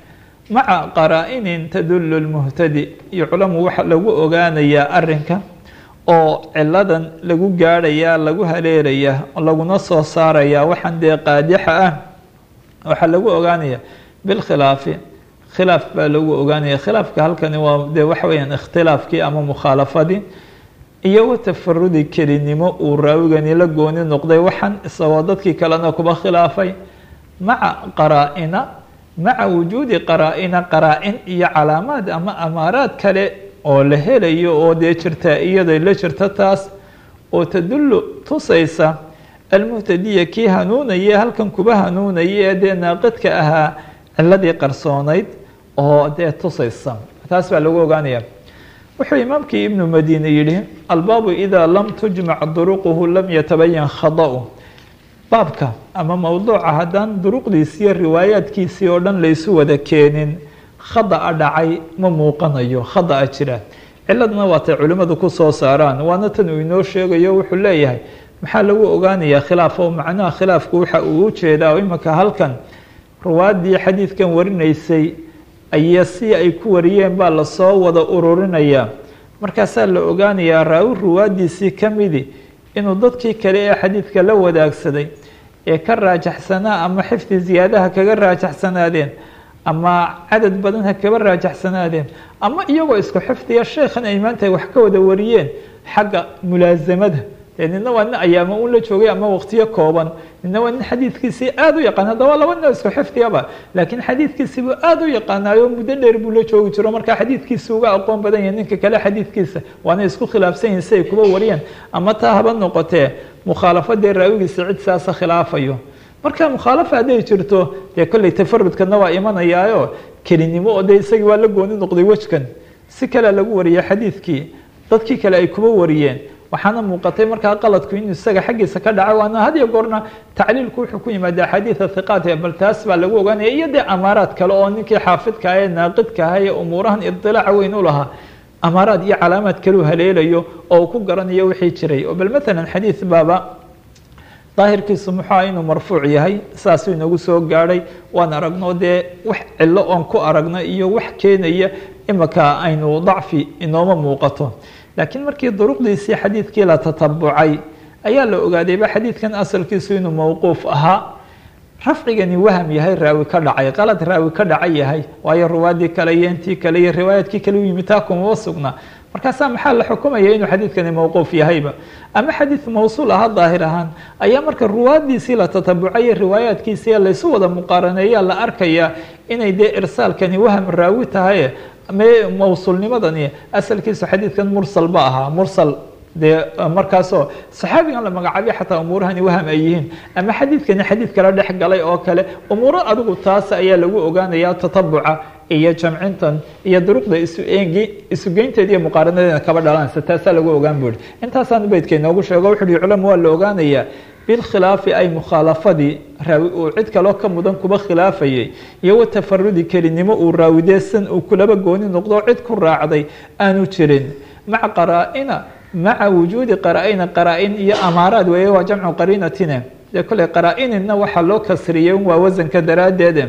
maca qaraa-inin tadulu lmuhtadi yuclamu waxa lagu ogaanayaa arinka oo ciladan lagu gaadhayaa lagu haleelayaa laguna soo saarayaa waxaan dee qaadixa ah waxaa lagu ogaanaya bilkhilaafi khilaaf baa lagu ogaanaya khilaafka halkani waa de waxa weyaan ikhtilaafkii ama mukhaalafadii iyo watafarudi kelinimo uu raawigani la gooni noqday waxaan isagoo dadkii kalena kuba khilaafay maca qaraa-ina maca wujuudi qaraa-ina qaraa-in iyo calaamaad ama amaaraad kale oo la helayo oo dee jirta iyada la jirta taas oo tadullu tusaysa almuhtadiya kii hanuunaya halkan kuba hanuunaya ee dee naaqidka ahaa ciladii qarsoonayd oo dee tusaysa taas baa lagu ogaanaya wuxuu imaamkii ibnu madine yihi albaabu idaa lam tujmac duruquhu lam yatabayan khada-u baabka ama mowduuca haddaan duruqdiisiiyo riwaayaadkiisii oo dhan laysu wada keenin khada-a dhacay ma muuqanayo khada-a jira ciladna waatay culimmadu ku soo saaraan waana tan uu inoo sheegayo wuxuu leeyahay maxaa lagu ogaanayaa khilaaf oo macnaha khilaafku waxa uu u jeedaa oo imanka halkan ruwaaddii xadiidkan warinaysay aya si ay ku wariyeen baa lasoo wada ururinayaa markaasaa la ogaanayaa raawi ruwaaddiisii ka midi inuu dadkii kale ee xadiidka la wadaagsaday ee ka raajaxsanaa ama xifdi ziyaadaha kaga raajaxsanaadeen ama cadad badan ha kaba raajaxsanaadeen ama iyagoo isku xifdiya sheekhan ay maanta wax ka wada wariyeen xagga mulaasamada dee nina waa nin ayaama un la joogay ama waqtiyo kooban nina waa nin xadiidkiisii aad u yaqaan haddaba laba nin oo isku xifdiyaba laakiin xadiidkiisii buu aad u yaqaanaayo muddo dheer buu la joogi jiro markaa xadiidkiisa uga aqoon badan yahay ninka kale xadiidkiisa waana isku khilaafsan yihin si ay kuba wariyeen ama taa haba noqotee mukhaalafadee raawigiisa cid saasa khilaafayo marka mukhaalafa hadday jirto dee kolley tafarudkana waa imanayaayo kelinimo oo dee isagii waa la gooni noqday wejkan si kalea lagu wariyay xadiidkii dadkii kale ay kuba wariyeen waxaana muuqatay markaa qaladku inuu isaga xaggiisa ka dhaca waana had iyo goorna tacliilku wuxuu ku yimaada axaadiida hiqaat bal taas baa lagu ogaanaya iyo dee amaaraad kale oo ninkii xaafidka ah ee naaqidka ah ee umuurahan idilaaca weyn u lahaa amaaraad iyo calaamaad kaleu haleelayo oo uu ku garanayo wixii jiray oo bal maalan xadiid baaba daahirkiisu muxua inuu marfuuc yahay saasuu inagu soo gaadhay waan aragno dee wax cilo oon ku aragno iyo wax keenaya imika aynu dacfi inooma muuqato laakiin markii duruqdiisii xadiidkii la tatabucay ayaa la ogaadayba xadiidkan asalkiisu inuu mowquuf ahaa rafcigani waham yahay raawi ka dhacay qalad raawi ka dhacay yahay waayo ruwaadii kale iyo intii kale iyo riwaayaadkii kale u yimid taa kumaba sugna markaasaa maxaa la xukumaya inuu xadiidkani mowquuf yahayba ama xadiid mawsuul aha daahir ahaan ayaa marka ruwaadiisii la tatabucayo riwaayaadkiisii laysu wada muqaaraneeyaa la arkaya inay dee irsaalkani waham raawi tahay mawsuulnimadani asalkiisu xadiidkan mursal ba ahaa mursal dee markaasoo saxaabigan la magacaabay xataa umuurahani waham ay yihiin ama xadiidkani xadiid kala dhex galay oo kale umuuro adigu taas ayaa lagu ogaanaya tatabuca iyo jamcintan iyo duruqda isu eegi isugeynteeda iyo muqaaranadeeda kaba dhalanaysa taasaa lagu ogaan buuri intaasaan beydka inoogu sheego wuxu uhi culama waa la ogaanayaa bilkhilaafi ay mukhaalafadii raawi uu cid kaloo ka mudan kuba khilaafayay iyo watafarudi kelinimo uu raawideesan uu kulaba gooni noqdo cid ku raacday aanu jirin maca qaraa-ina maca wujuudi qaraa-ina qaraa-in iyo amaaraad weeye waa jamcu qariinatine dee kolley qaraa-ininna waxaa loo kasriyey waa wasanka daraaddeede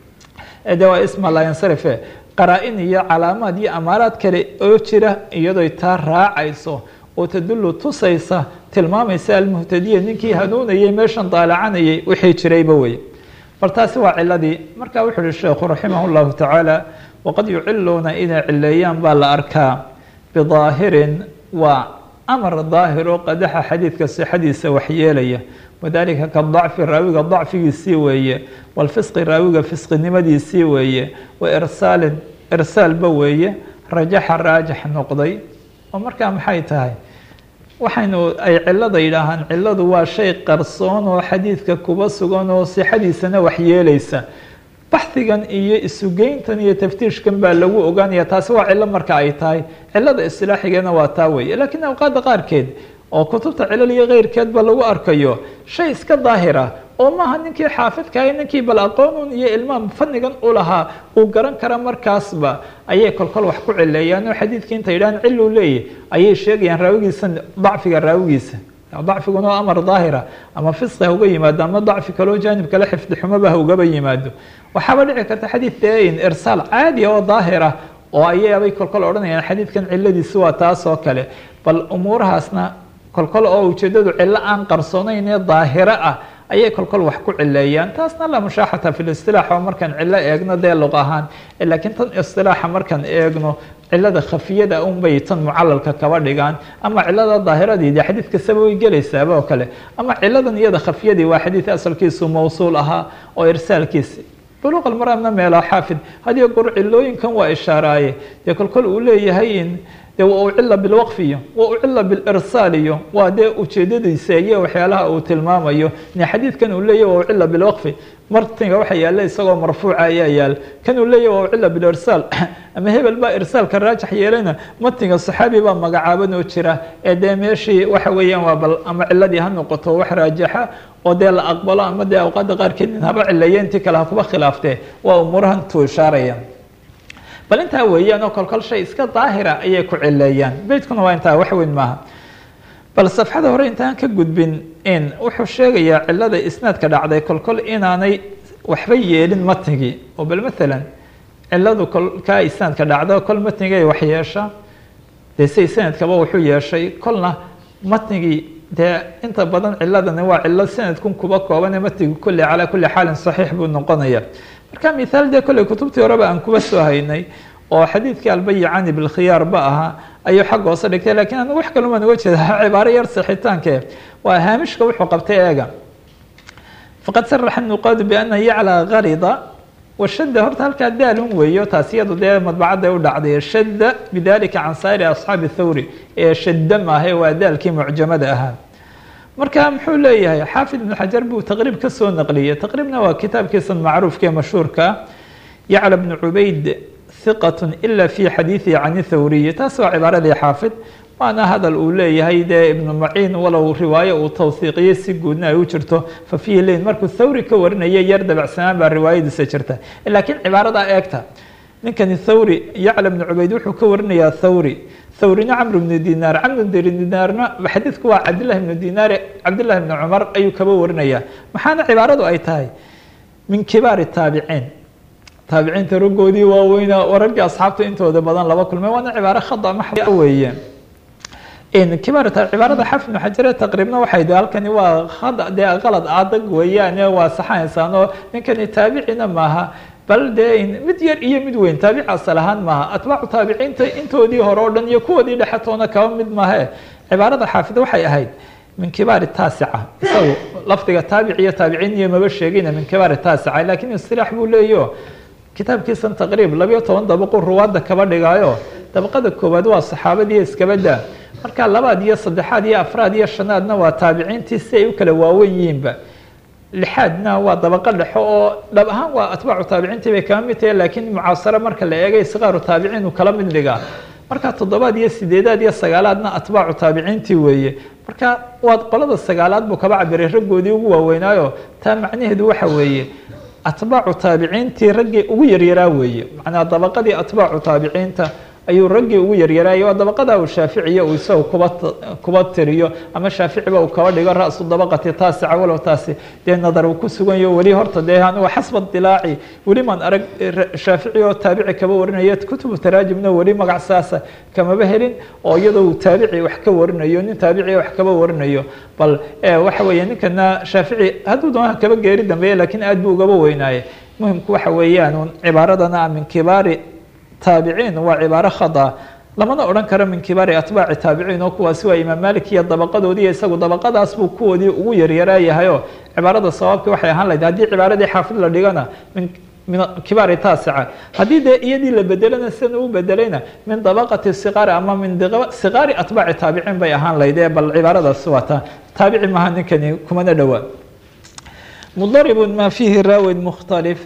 de waa isma layansarife qaraa-in iyo calaamaad iyo amaaraad kale oo jira iyadooy taa raacayso oo tadullu tusaysa tilmaamaysa almuhtadiya ninkii hanuunayay meeshan daalacanayay wixii jirayba wey bal taasi waa ciladii marka wuxu uhi sheekhu raximah اllahu tacaala waqad yuciluuna inay cileeyaan baa la arkaa bidaahirin waa amar daahir oo qadaxa xadiidka sixadiisa waxyeelaya wadalika kadacfi raawiga dacfigiisii weeye walfisqi raawiga fisqinimadiisii weeye wa irsaalin irsaalba weeye rajaxa raajix noqday oo markaa maxay tahay waxaynu ay cilada yidhaahaan ciladu waa shay qarsoon oo xadiidka kuba sugan oo sixadiisana waxyeelaysa baxhigan iyo isugeyntan iyo taftiishkan baa lagu ogaanaya taasi waa cilo marka ay tahay cilada isilaaxigeena waa taa weeye laakiin awqaadda qaarkeed oo kutubta cilal iyo keyrkeedba lagu arkayo shay iska daahira oo maaha ninkii xaafidkahay ninkii bal aqoonun iyo ilmaam fanigan u lahaa uu garan kara markaasba ayay kolkol wax ku cileeyaan oo xadiidkii inta yidhahaan ciluu leeyahy ayay sheegayaan raawigiisa dacfiga raawigiisa dacfiguna waa amar daahira ama fisqi ha uga yimaado ama dacfi kaloo jaanib kale xifdi xumoba ha ugaba yimaado waxaaba dhici karta xadiid dein irsaal caadiya oo daahira oo ayaabay kolkol odhanayaan xadiidkan ciladiisi waa taas oo kale bal umuurahaasna kolkol oo ujeedadu cilo aan qarsoonayn ee daahiro ah ayay kolkol wax ku cileeyaan taasna la mushaaxata fi listilaax oo markaan cilo eegno dee luq ahaan laakiin tan istilaaxa markaan eegno cilada khafiyada unbay tan mucalalka kaba dhigaan ama cilada daahiradii dee xadiid kastaba way gelaysaaba oo kale ama ciladan iyada khafiyadii waa xadiid asalkiisu mawsuul ahaa oo irsaalkiisi buluq almaramna meelo xaafid hadiyo goor cilooyinkan waa ishaaraaye dee kolkol uu leeyahay in de waa ucila bilwaqfiyo waa ucila bilirsaaliyo waa dee ujeedadiisa iyo waxyaalaha uu tilmaamayo ne xadiidkan uu leeyahy waa ucila bilwaqfi martinga waxa yaalla isagoo marfuuca ayaa yaal kan uu leeyahy waa ucila bilirsaal ama hebel baa irsaalka raajax yeelayna martinga saxaabi baa magacaaban oo jira ee dee meeshii waxa weeyaan waa bal ama ciladii ha noqoto wax raajaxa oo dee la aqbalo ama dee awqaadda qaarkeed in haba cileeya intii kale ha kuba khilaaftee waa umuurahan tuu ishaaraya bal intaa weeyaan oo kolkol shay iska daahira ayay ku cileeyaan beytkuna waa intaa wax weyn maaha bal safxada hore intaan ka gudbin in wuxuu sheegayaa cilada isnaadka dhacday kolkol inaanay waxba yeelin matnigii oo bal maalan ciladu kolkaa isnaadka dhacda kol matnigay wax yeesha dee say sanadkaba wuxuu yeeshay kolna matnigii dee inta badan ciladani waa cilo sanadkun kuba koobane matnigi kulli calaa kulli xaalin saxiix buu noqonaya marka mithaal dee kolley kutubtii horeba aan kuba soo haynay oo xadiidkii albayicani bilkhiyaar ba ahaa ayuu xagga hoose dhigtay lakiin anigu wax kalumaan uga jeeda cibaaro yar sixitaanke waa haamishka wuxuu qabtay eega faqad saraxa nuqaadu biana yaclaa garida washadda horta halkaa daalun weeyo taas iyadu dee madbacadday u dhacday shadda bidalika can saa'iri asxaabi thawri ee shadda maahe waa daalkii mucjamada ahaa marka muxuu leeyahay xaafid ibnu xajar buu taqriib ka soo naqliyey taqriibna waa kitaabkiisan macruufka ee mashhuurka yacla bnu cubayd hiqat ila fi xadiidihi can thawriyi taas waa cibaaradii xaafid waana hadal uu leeyahay dee ibnu maciin walow riwaayo uu tawhiiqiyey si guudna ay u jirto fa fiihi leyn markuu thawri ka warinaya yar dabacsanaan baa riwaayadiisa jirta laakiin cibaaradaa eegta ninkani thawri yacla bnu cubayd wuxuu ka warinayaa thawri thawrina camr bnu dinaar camr bnu dinaarna xadiidku waa cabdillahi bnu dinaar cabdillahi bnu cumar ayuu kaba warinaya maxaana cibaaradu ay tahay min kibaari taabiciin taabiciinta raggoodii waaweynaa oo raggii asxaabta intooda badan laba kulmay waana cibaaro khada maxda weeye kibaar cibaarada xafid ibnu xajare taqriibna waxay de halkani waa hada dee qalad adag weeyaane waa saxaysaan oo ninkani taabicina maaha bal dee mid yar iyo mid weyn taabic asal ahaan maaha atbaacu taabiciinta intoodii hore o dhan iyo kuwoodii dhexetoona kaba mid maahe cibaarada xaafid waxay ahayd min kibaari taasica isagu lafdiga taabic iyo taabiciin iyo maba sheegina min kibaari taasica lakiin istilaax buu leeyo kitaabkiisan taqriib labayo toban dabaqu ruwaadda kaba dhigaayo dabaqada koowaad waa saxaabadiiyo iskabada marka labaad iyo saddexaad iyo afraad iyo shanaadna waa taabiciintii si ay u kala waawen yihiinba lixaadna waa dabaqo dhexo oo dhab ahaan waa atbaacu taabiciintii bay kala mid tahay laakiin mucaasaro marka la eegay sikaaru taabiciin uu kala mid dhigaa marka toddobaad iyo sideedaad iyo sagaalaadna atbaacu taabiciintii weeye marka waad qolada sagaalaad buu kaba cabiray raggoodii ugu waaweynaayo taa macnaheedu waxa weeye atbaacu taabiciintii raggii ugu yaryaraa weeye macnaa dabaqadii atbaacu taabiciinta ayuu raggii ugu yaryaraayay waa dabaqada uu shaaficiya uu isaga kuba kuba tiriyo ama shaaficiba uu kaba dhigo ra-su dabaqati taasica walow taasi dee nadar uu ku sugan yaho weli horta dee anuga xasba dilaaci weli maan arag shaafici oo taabici kaba warinaya kutubu taraajimna weli magac saasa kamaba helin oo iyadoo uu taabici wax ka warinayo nin taabici wax kaba warinayo bal waxa weeye ninkana shaafici hadduu doona kaba geeri dambeeye lakiin aad buu ugaba weynaaye muhimku waxa weeyaan cibaaradana min kibaari taabiciin waa cibaaro khada lamana odhan karo min kibaari atbaaci taabiciin oo kuwaasi waa imaam malik iyo dabaqadoodii isagu dabaqadaas buu kuwoodii ugu yaryaraayahayo cibaarada sawaabki waxay ahaan lahayd haddii cibaaradii xaafid la dhigana min min kibaari taasica haddii dee iyadii la bedelana sidan uu bedelayna min dabaqati siqaari ama min siqaari atbaaci taabiciin bay ahaan lahayd ee bal cibaaradaasi waa taa taabici maha ninkani kumana dhowaa mudaribun ma fiihi raawid mukhtalif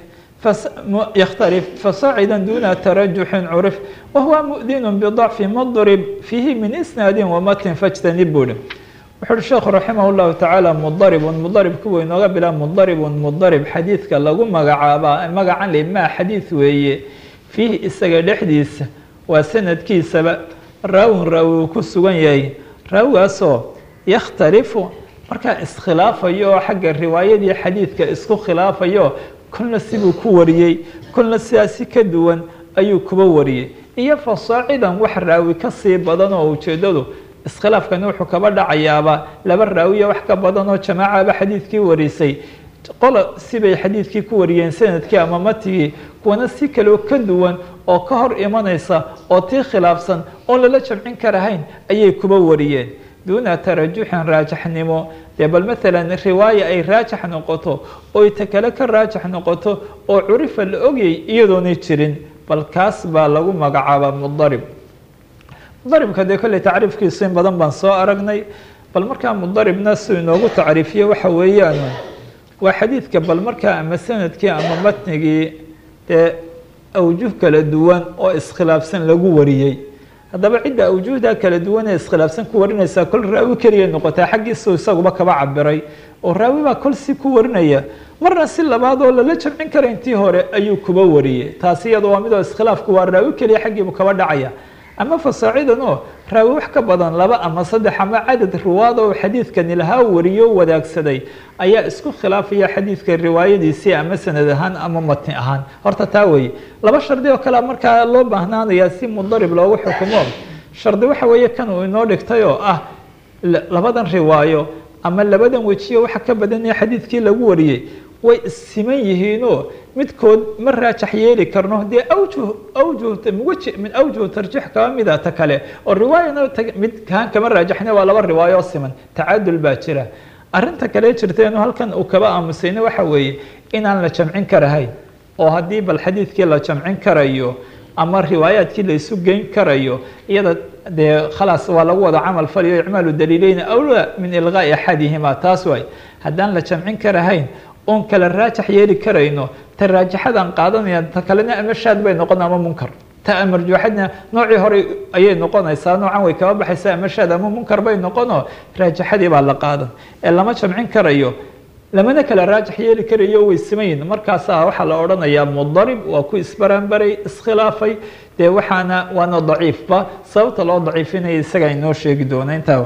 يختلف فصاعدا دون ترجح عرف وهو مؤذن بضعف مضرب فيه من إسناد ومتن فاجتنب له wuxu uhi sheekhu raximah اllahu tacaala mudaribun mudarib kuwa inooga bila mudaribun mudarib xadiidka lagu magacaabaa magacan le maa xadiid weeye fiihi isaga dhexdiisa waa sanadkiisaba raawin raawi uu ku sugan yahay raawigaasoo yakhtalifu markaa iskhilaafayo oo xagga riwaayadii xadiidka isku khilaafayo kolna sibuu ku wariyey kolna sidaasi ka duwan ayuu kuba wariyey iyo fasaacidan wax raawi ka sii badan oo ujeedadu iskhilaafkani wuxuu kaba dhacayaaba laba raawiya wax ka badan oo jamaacaba xadiidkii warisay qola sibay xadiidkii ku wariyeen sanadkii ama matigii kuwana si kaleo ka duwan oo ka hor imanaysa oo tii khilaafsan oon lala jamcin karahayn ayay kuba wariyeen duuna tarajuxin raajaxnimo dee bal maalan riwaaya ay raajax noqoto oy ta kale ka raajax noqoto oo curifa la ogyay iyadoonay jirin bal kaas baa lagu magacaabaa mudarib mudaribka dee kolley tacriifkiisu in badan baan soo aragnay bal markaa mudaribna si inoogu tacriifiye waxa weeyaan waa xadiidka bal markaa ama sanadkii ama matnigii dee awjuh kala duwan oo iskhilaafsan lagu wariyey haddaba cidda awjuhda kala duwan ee iskhilaafsan ku warinaysaa kol raawi keliya noqotaa xaggiisu isaguba kaba cabiray oo raawi baa kol si ku warinaya marna si labaad oo lala jamcin kara intii hore ayuu kuba wariyey taasi iyada waa midoo iskhilaafku waa raawi keliya xaggiibu kaba dhacaya ama fasaacidan oo raawi wax ka badan laba ama saddex ama cadad ruwaad oo xadiidkani lahaa wariyo wadaagsaday ayaa isku khilaafaya xadiidka riwaayadiisii ama sanad ahaan ama matni ahaan horta taa weeye laba shardi oo kale markaa loo baahnaanayaa si mudarib loogu xukumo shardi waxa weeye kan uu inoo dhigtay oo ah labadan riwaayo ama labadan wejiyo waxa ka badanaya xadiidkii lagu wariyey way issiman yihiinoo midkood ma raajax yeeli karno dee awjuh awjuh wji min awjuh tarjiix kaba mida ta kale oo riwaayana mid kaan kama raajaxna waa laba riwaayo oo siman tacaadul baa jira arrinta kale jirteenu halkan uu kaba aamusayna waxa weeye inaan la jamcin karahayn oo haddii bal xadiidkii la jamcin karayo ama riwaayaadkii la isu geyn karayo iyada dee khalaas waa lagu wada camal faliyo icmaalu daliileyna awlaa min ilqaa'i axadihima taas waay haddaan la jamcin karahayn oon kala raajax yeeli karayno ta raajaxadaan qaadanaya ta kalena ama shaad bay noqon ama munkar ta marjuuxadna noocii hore ayay noqonaysaa noocan way kaba baxaysaa ama shaad ama munkar bay noqonoo raajaxadii baa la qaadan ee lama jamcin karayo lamana kala raajax yeeli karayo way simayin markaasaa waxaa la odhanayaa mudarib waa ku isbaranbaray iskhilaafay dee waxaana waana daciifba sababta loo daciifinaya isagaa inoo sheegi doona intaa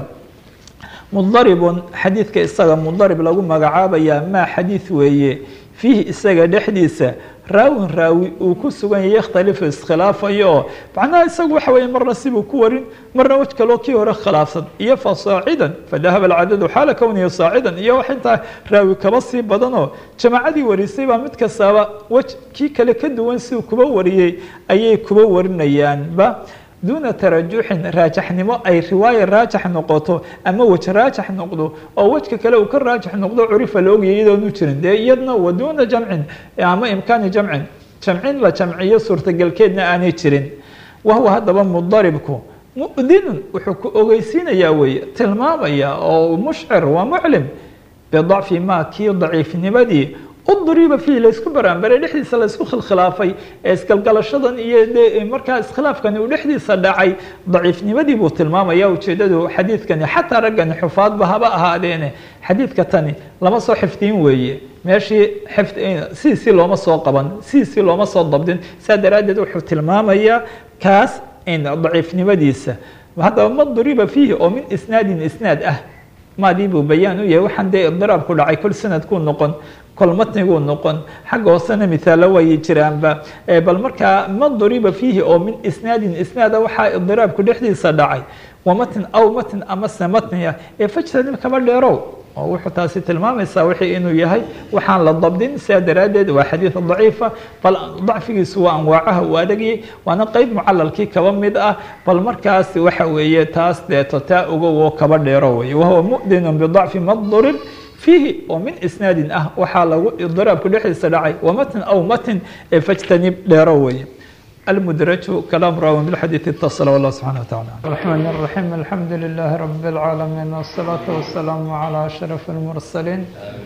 mudaribun xadiidka isaga mudarib lagu magacaabayaa maa xadiid weeye fiihi isaga dhexdiisa raawin raawi uu ku sugan yahay yakhtalifu iskhilaafayo oo macnaha isagu waxa weeye marna sibuu ku warin marna wej kaloo kii hore khilaafsan iyo fa saacidan fadahaba alcadadu xaala kownihi saacidan iyo wax intaa raawi kaba sii badanoo jamaacadii warisay baa mid kastaaba wej kii kale ka duwan siduu kuba wariyey ayay kuba warinayaanba duuna tarajuxin raajaxnimo ay riwaaya raajax noqoto ama wej raajax noqdo oo wejka kale uu ka raajax noqdo curifa la ogyahay iyadoonu jirin dee iyadna wa duuna jamcin ama imkaani jamcin jamcin la jamciyo suurtagelkeedna aanay jirin wahuwa haddaba mudaribku mudinun wuxuu ku ogeysiinayaa weeye tilmaamaya oo mushcir waa muclim bidacfi ma kii daciifnimadii udriba fiihi laysku baraanbaray dhexdiisa laysku khilkhilaafay ee isgalgalashadan iyo de markaa iskhilaafkani uu dhexdiisa dhacay daciifnimadii buu tilmaamaya ujeedadu xadiidkani xataa raggani xufaadba haba ahaadeene xadiidka tani lama soo xifdiin weeye meeshii sidiisii looma soo qaban sidiisii looma soo dabdin saa daraaddeed wuxuu tilmaamayaa kaas daciifnimadiisa haddaba ma duriba fiihi oo min isnaadin isnaad ah maadii buu bayaan u yahay waxaan dee idiraab ku dhacay kol sanadkuu noqon kol matniguu noqon xagga hoosena mithaalo waayay jiraanba bal markaa ma duriba fiihi oo min isnaadin isnaada waxaa idiraabku dhexdiisa dhacay wa matn aw matn amase matniya ee fajtanib kaba dheerow oo wuxuu taasi tilmaamaysaa wixii inuu yahay waxaan la dabdin sidaa daraaddeed waa xadiid daciifa bal dacfigiisu waa anwaacaha uu adagayay waana qeyb mucalalkii kaba mid ah bal markaas waxa weeye taas deeto taa ogow oo kaba dheero weye wahuwa mu'dinun bidacfi madurib fiihi oo min isnaadin ah waxaa lagu idiraabku dhexdiisa dhacay wa matn aw matn ee fajtanib dheero weye المدرج كلام راو بالحديث اتصل والله سبحانه وتعالى الرحمن الرحيم الحمد لله رب العالمين والصلاة والسلام على أشرف المرسلين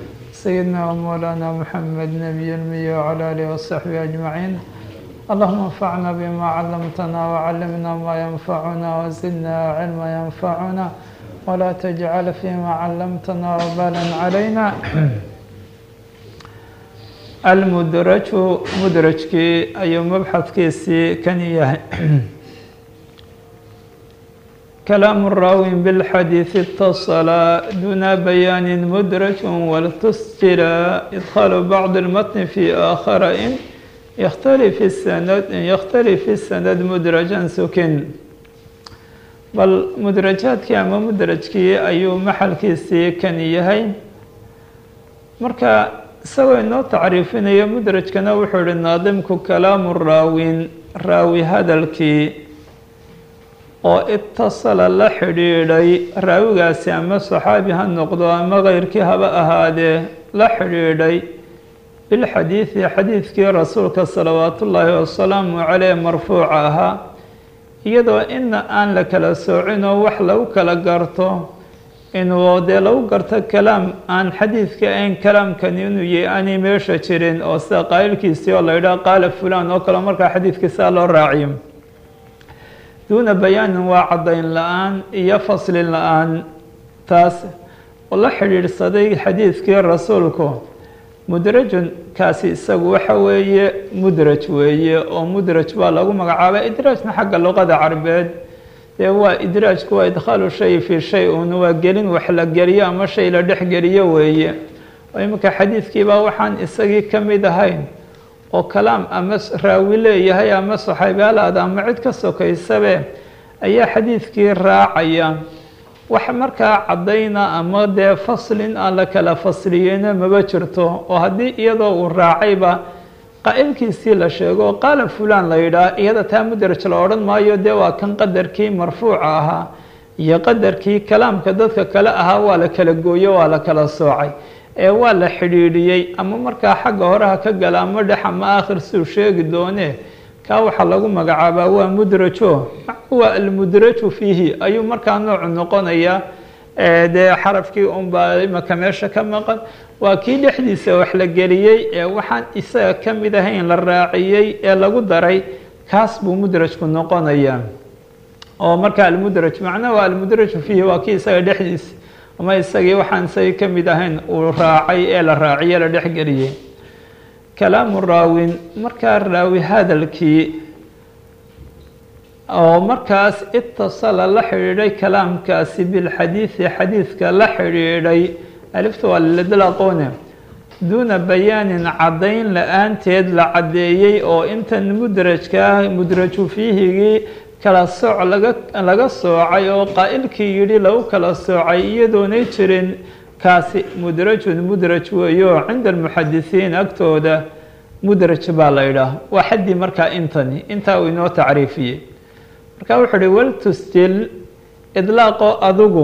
سيدنا ومولانا محمد نبي المية وعلى آله وصحبه أجمعين اللهم انفعنا بما علمتنا وعلمنا ما ينفعنا وزدنا علما ينفعنا ولا تجعل فيما علمتنا وبالا علينا almudraju mudrajkii ayuu mabxadkiisii kan yahay kalaamu raawin bilxadiidi اtasala duna bayaani mudraj waltusjila idkhaalu bacdi اlmatni fi aakhara in yktalif sanad yakhtalif sanad mudrajan sukin bal mudrajaadkii ama mudrajkii ayuu maxalkiisii kan yahay marka isagoo inoo tacriifinayo mudrajkana wuxuu ihi naadimku kalaamu raawin raawi hadalkii oo itasala la xidhiidhay raawigaasi ama saxaabi ha noqdo ama keyrkii haba ahaadee la xidhiidhay bilxadiidi xadiidkii rasuulka salawaatu ullaahi wasalaamu caleyh marfuuca ahaa iyadoo ina aan la kala soocinoo wax lagu kala garto inuu dee lagu garto kalaam aan xadiidka ayn kalaamkani inuu yahay aanay meesha jirin oo sida qaa'ilkiisii oo la yidhaha qaala fulan oo kale markaa xadiidkiisaa loo raaciyo duuna bayaanin waa caddayn la-aan iyo faslin la-aan taas oo la xidhiidhsaday xadiidkii rasuulku mudrajun kaasi isagu waxa weeye mudraj weeye oo mudraj baa lagu magacaabay idraajna xagga luqada carbeed dee waa idraajku waa idkhaalu shay fii shay un waa gelin wax la geliyo ama shay la dhex geliyo weeye oo iminka xadiidkiibaa waxaan isagii ka mid ahayn oo kalaam ama raawi leeyahay ama saxaabiyaalaada ama cid ka sokaysabe ayaa xadiidkii raacaya wax markaa caddayna ama dee faslin aan la kala fasliyeyna maba jirto oo haddii iyadoo uu raacayba qaa'ilkiisii la sheego qaala fulan la yidhaah iyada taa mudraj la odhan maayo dee waa kan qadarkii marfuuca ahaa iyo qadarkii kalaamka dadka kale ahaa waa la kala gooyo waa la kala soocay ee waa la xidhiidhiyey ama markaa xagga horeha ka gala ama dhex ama aakhir siduu sheegi doonee kaa waxaa lagu magacaabaa waa mudrajo waa almudraju fiihi ayuu markaa noocu noqonayaa dee xarafkii unbaa imaka meesha ka maqan waa kii dhexdiisa wax la geliyey ee waxaan isaga ka mid ahayn la raaciyey ee lagu daray kaas buu mudrajku noqonayaa oo marka almudraj macnaha waa almudraju fiihi waa kii isaga dhexdiisa ama isagii waxaan isagii ka mid ahayn uu raacay ee la raaciye la dhexgeliyey kalaamu raawin markaa raawi hadalkii oo markaas itasala la xidhiidhay kalaamkaasi bilxadiidi xadiidka la xidhiidhay alifta waa liladlaqone duuna bayaanin caddayn la-aanteed la caddeeyey oo intan mudrajkaa mudraju fiihigii kala sooc laga laga soocay oo qaa'ilkii yidhi lagu kala soocay iyadoonay jirin kaasi mudrajun mudraj weeyo cinda almuxadisiin agtooda mudraj baa la idhaah waa xaddii markaa intani intaa uu inoo tacriifiyey marka wuxuu uhi waltustil idlaaqo adigu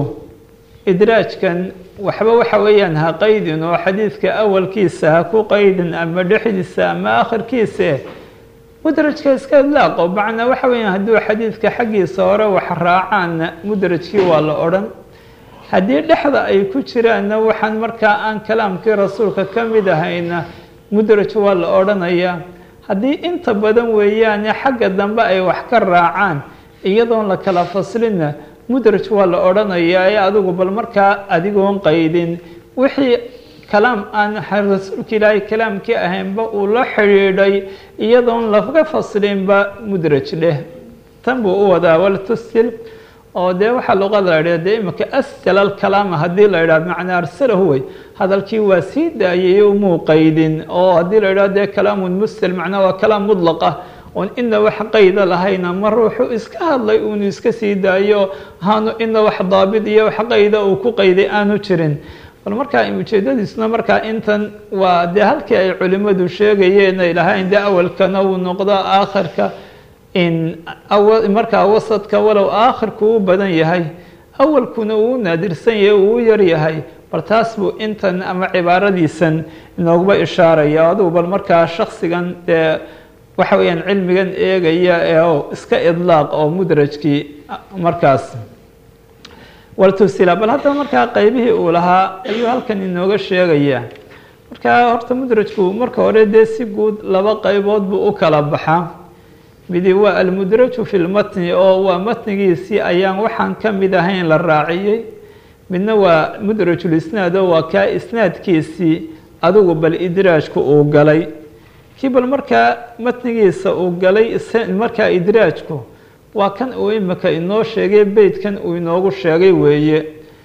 idraajkan waxba waxa weeyaan ha qaydin oo xadiidka awalkiisa ha ku qaydin ama dhexdiisa ama akhirkiise mudrajka iska idlaaqo macnaa waxa weeyaan hadduu xadiidka xaggiisa hore wax raacaanna mudrajkii waa la odhan haddii dhexda ay ku jiraanna waxaan markaa aan kalaamkii rasuulka ka mid ahayna mudraj waa la odhanayaa haddii inta badan weeyaane xagga dambe ay wax ka raacaan iyadoon la kala faslinna mudraj waa la odhanayaa ee adigu bal markaa adigoon qaydin wixii kalaam aan rasuulka ilaahay kalaamkii ahaynba uu la xidhiidhay iyadoon laga faslinba mudraj dheh tan buu u wadaa waltustil oo dee waxaa luqada la idhaha dee imika asjala alkalaama haddii la idhaha macnaa arsalahu wey hadalkii waa sii daayay umuu qaydin oo haddii la idhaha dee kalaamun mustal macnaa waa kalaam mudlaqa oon ina wax qayda lahayn ama ruuxu iska hadlay uunu iska sii daayo haanu ina wax daabit iyo wax qayda uu ku qayday aanu jirin bal markaa ujeedadiisuna markaa intan waa dee halkii ay culimmadu sheegayeen ay lahayn dee awalkana uu noqdo aakhirka in markaa wasadka walow aakhirku u badan yahay awalkuna uu naadirsan yahay uu u yar yahay bal taas buu intan ama cibaaradiisan inooguba ishaaraya adigu bal markaa shaksigan dee waxa weeyaan cilmigan eegaya ee iska idlaaq oo mudrajkii markaas waltusila bal haddaba markaa qeybihii uu lahaa ayuu halkan inooga sheegaya markaa horta mudrajku marka hore dee si guud laba qeybood buu u kala baxaa midi waa almudraju fi lmatni oo waa matnigiisii ayaan waxaan ka mid ahayn la raaciyey midna waa mudrajulisnaad oo waa kaa isnaadkiisii adigu bal idraajku uu galay kii bal markaa matnigiisa uu galay markaa idraajku waa kan uu imika inoo sheegay beytkan uu inoogu sheegay weeye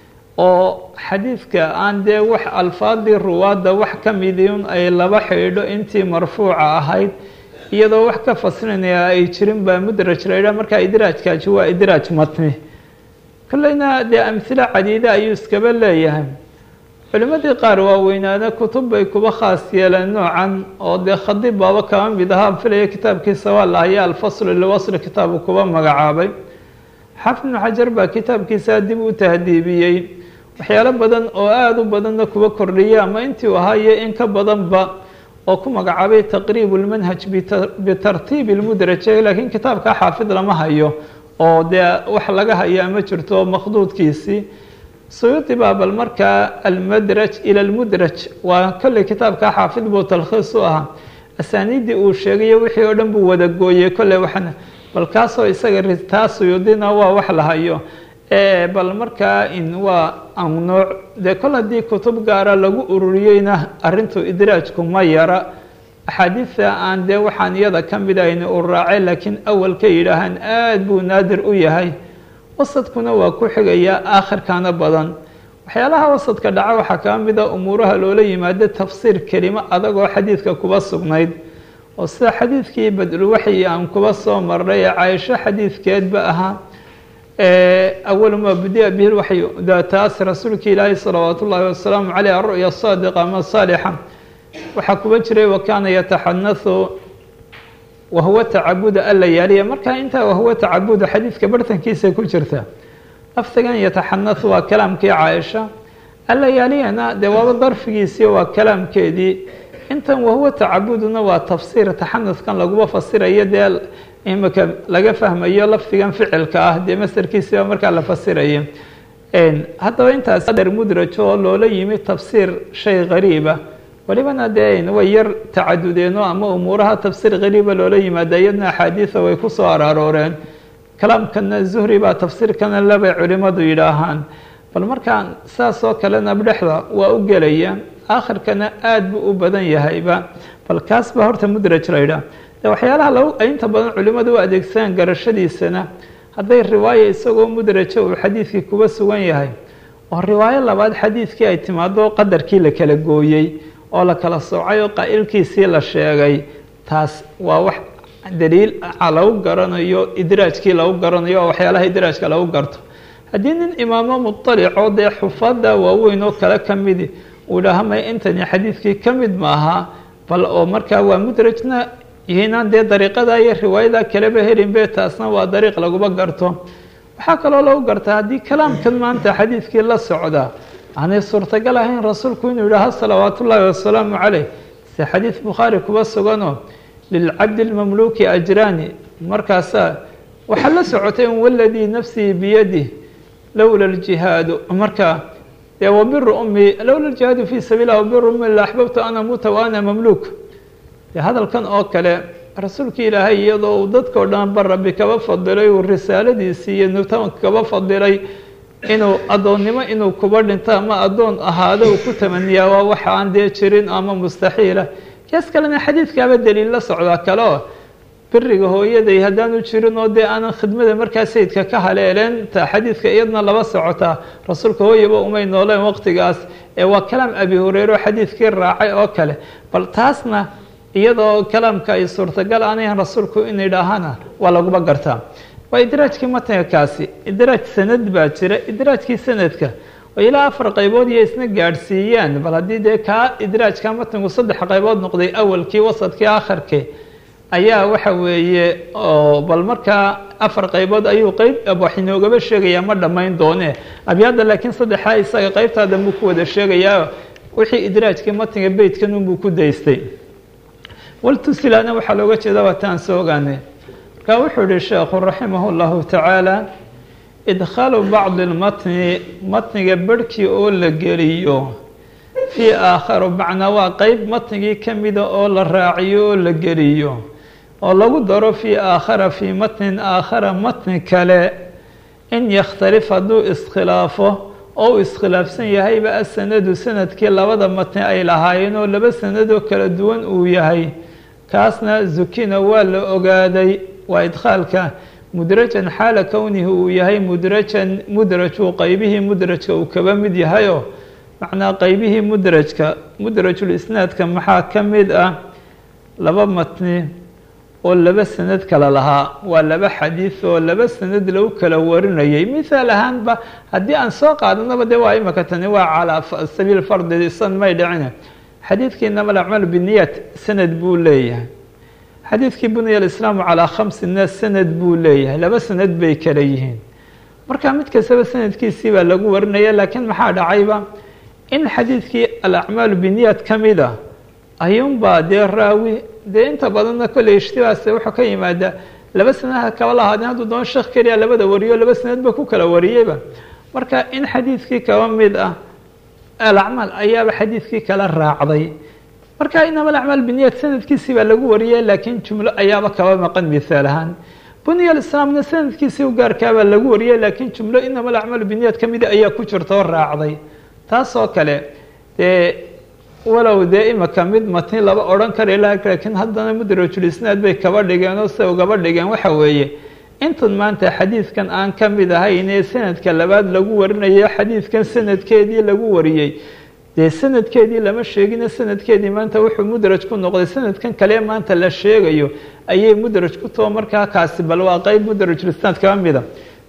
oo xadiidka aan dee wax alfaadii ruwaadda wax ka midiun ay laba xidhiidho intii marfuuca ahayd iyadoo wax ka faslinaya ay jirin baa mudraj la yidhaha markaa idraajkaaji waa idraaj matni kolleyna dee amhilo cadiida ayuu iskaba leeyahay culimmadii qaar waaweynaana kutub bay kuba khaas yeeleen noocan oo dee khadiib baaba kaba mid ahaa filaya kitaabkiisa waa lahaya alfaslu liwasli kitaabu kuba magacaabay xaafid ibnu xajar baa kitaabkiisa dib u tahdiibiyey waxyaalo badan oo aada u badanna kuba kordhiyay ama intii u ahaayo in ka badanba oo ku magacaabay taqriib lmanhaj bitartiibi lmudraje laakiin kitaabka xaafid lama hayo oo dee wax laga hayo ama jirto makhduudkiisii suyuudi baa bal markaa almadraj ila lmudraj waa kolley kitaabka xaafid buu talkhiis u ahaa asaaniiddii uu sheegayo wixii oo dhan buu wada gooyey kolley waxna bal kaasoo isaga ritaa suyuudina waa wax la hayo bal markaa in waa annooc dee kol haddii kutub gaara lagu ururiyeyna arrintu idraajku ma yara axaadiidta aan dee waxaan iyada ka mid ahayn uu raacay laakiin awalka yidhaahaan aada buu naadir u yahay wasadkuna waa ku xigayaa aakhirkana badan waxyaalaha wasadka dhaca waxaa kaa mid a umuuraha loola yimaado tafsiir kelimo adagoo xadiidka kuba sugnayd oo sida xadiidkii badulwaxyi aan kuba soo marnay ee caaisho xadiidkeedba ahaa awalu maa budia bihi lwaxyu taas rasuulka ilaahi salawaat ullaahi wasalaamu caleyh aru'ya saadiqa ama saalixa waxaa kuba jiray wa kaana yataxanahu wahuwa tacabuda alayaaliya markaa intaa wahuwa tacabudu xadiidka bartankiisa ku jirta lafdigan yataxanahu waa kalaamkii caaisha alayaaliyana dee waaba darfigiisii waa kalaamkeedii intan wahuwa tacabuduna waa tafsiir taxanuskan laguba fasirayo dee imika laga fahmayo lafdigan ficilka ah dee masarkiisiiba markaa la fasirayo haddaba intaas qadar mudrajo oo loola yimi tafsiir shay qariiba walibana dee way yar tacadudeeno ama umuuraha tafsiir qariiba loola yimaada iyadna axaadiida way ku soo araarooreen kalaamkana zuhri baa tafsiirkana labay culimadu yidhaahaan bal markaan saas oo kalena dhexda waa u gelaya aakhirkana aada buu u badan yahayba bal kaas baa horta mudraj la yidhaah de waxyaalaha lagu inta badan culimadu u adeegsadaan garashadiisana hadday riwaaya isagoo mudraja uu xadiidkii kuba sugan yahay oo riwaayo labaad xadiidkii ay timaado qadarkii la kala gooyey oo la kala soocay oo qaa'ilkiisii la sheegay taas waa wax daliil lagu garanayo idraajkii lagu garanayo oo waxyaalaha idraajka lagu garto haddii nin imaamo muطalicoo dee xufada waaweyn oo kale ka midi uu dhahamay intani xadiidkii ka mid maaha bal oo markaa waa mudrajna yihiinaan dee dariiqada iyo riwaayada kaleba helinbe taasna waa dariiq laguba garto waxaa kaloo lagu gartaa haddii kalaamkan maanta xadiidkii la socda aanay suurtagal ahayn rasuulku inuu yidhaaho salawaat ullaahi wasalaamu caleyh se xadiid bukhaari kuba suganoo lilcabdi lmamluuki ajraani markaasaa waxaa la socotay in waladii nafsii biyadih lowla ljihaadu marka dee wabiru ummi lowla ljihaadu fii sabiilah wabiru ummi la axbabtu an amuuta wa ana mamluuk dee hadalkan oo kale rasuulka ilaahay iyadoo uu dadkao dhan ba rabbi kaba fadilay uu risaaladiisii iyo nutaanka kaba fadilay inuu addoonnimo inuu kuba dhinto ama addoon ahaado uu ku tamaniyaa waa waxa aan dee jirin ama mustaxiila kees kalena xadiidkaaba daliil la socdaa kale oo beriga hooyaday haddaanu jirin oo dee aanan khidmada markaa sayidka ka haleeleen ta xadiidka iyadna laba socotaa rasuulka hooyaba umay nooleen waqtigaas ee waa kalaam abi hureyre oo xadiidkii raacay oo kale bal taasna iyadoo kalaamka ay suurtagal aanayn rasuulku in idhaahana waa laguba gartaa waa idraajkii matniga kaasi idraaj sanad baa jira idraajkii sanadka oo ilaa afar qaybood iyo isna gaadhsiiyaan bal haddii dee kaa idraajka matnigu saddex qaybood noqday awalkii wasadkii akharkii ayaa waxa weeye oo bal markaa afar qaybood ayuu qeyb wax inoogaba sheegayaa ma dhammayn doone abyaadda laakiin saddexaa isaga qeybtaa dambuu ku wada sheegayaa wixii idraajkii matniga beytkan unbuu ku daystay waltusilana waxaa looga jeeda waa taan soo ogaanay marka wuxuu yihi sheekhu raximah اllahu tacaala idkhaalu bacdi lmatni matniga berhkii oo la geliyo fii aakharu macnaa waa qeyb matnigii ka mida oo la raaciyo oo la geliyo oo lagu daro fii aakhara fii matnin aakhara matni kale in yakhtalif hadduu iskhilaafo oo uu iskhilaafsan yahayba asanadu sanadkii labada matni ay lahaayeen oo laba sanadoo kala duwan uu yahay kaasna zukina waa la ogaaday waa idkhaalka mudrajan xaala kownihi uu yahay mudrajan mudrajuu qeybihii mudrajka uu kaba mid yahayoo macnaa qeybihii mudrajka mudrajul isnaadka maxaa ka mid ah laba matni oo laba sanad kala lahaa waa laba xadiid oo laba sanad lagu kala warinayay mithaal ahaanba haddii aan soo qaadanaba de waa imaka tani waa calaa sabiil fardi san may dhicine xadiidkii inama alacmaal biniyat sanad buu leeyahay xadiidkii buniya alislaamu calaa khamsina sanad buu leeyahay laba sanad bay kala yihiin marka mid kastaba sanadkiisii baa lagu warinaya laakiin maxaa dhacayba in xadiidkii alacmaalu biniyat ka mid a ayuunbaa dee raawi dee inta badanna kolley ishtibaas wuxuu ka yimaadaa laba sanadha kaba lahaadeen hadduu doon sheekh keliya labada wariyo laba sanadba ku kala wariyeyba marka in xadiidkii kaba mid ah alacmaal ayaaba xadiidkii kala raacday marka inama alacmaal biniyat sanadkiisii baa lagu wariyay laakiin jumlo ayaaba kaba maqan mithaal ahaan buniya alislaamna sanadkiisii u gaarkaabaa lagu wariyay laakiin jumlo inama alacmaal biniyat ka mida ayaa ku jirta oo raacday taas oo kale dee walow dee imika mid matni laba odhan kara laakiin haddana mudrajul isnaad bay kaba dhigeen oo se ugaba dhigeen waxa weeye intan maanta xadiidkan aan ka mid ahaynee sanadka labaad lagu warinayo xadiidkan sanadkeedii lagu wariyey dee sanadkeedii lama sheegine sanadkeedii maanta wuxuu mudraj ku noqday sanadkan kale maanta la sheegayo ayay mudraj ku too markaa kaasi bal waa qeyb mudrajul isnaad kaba mida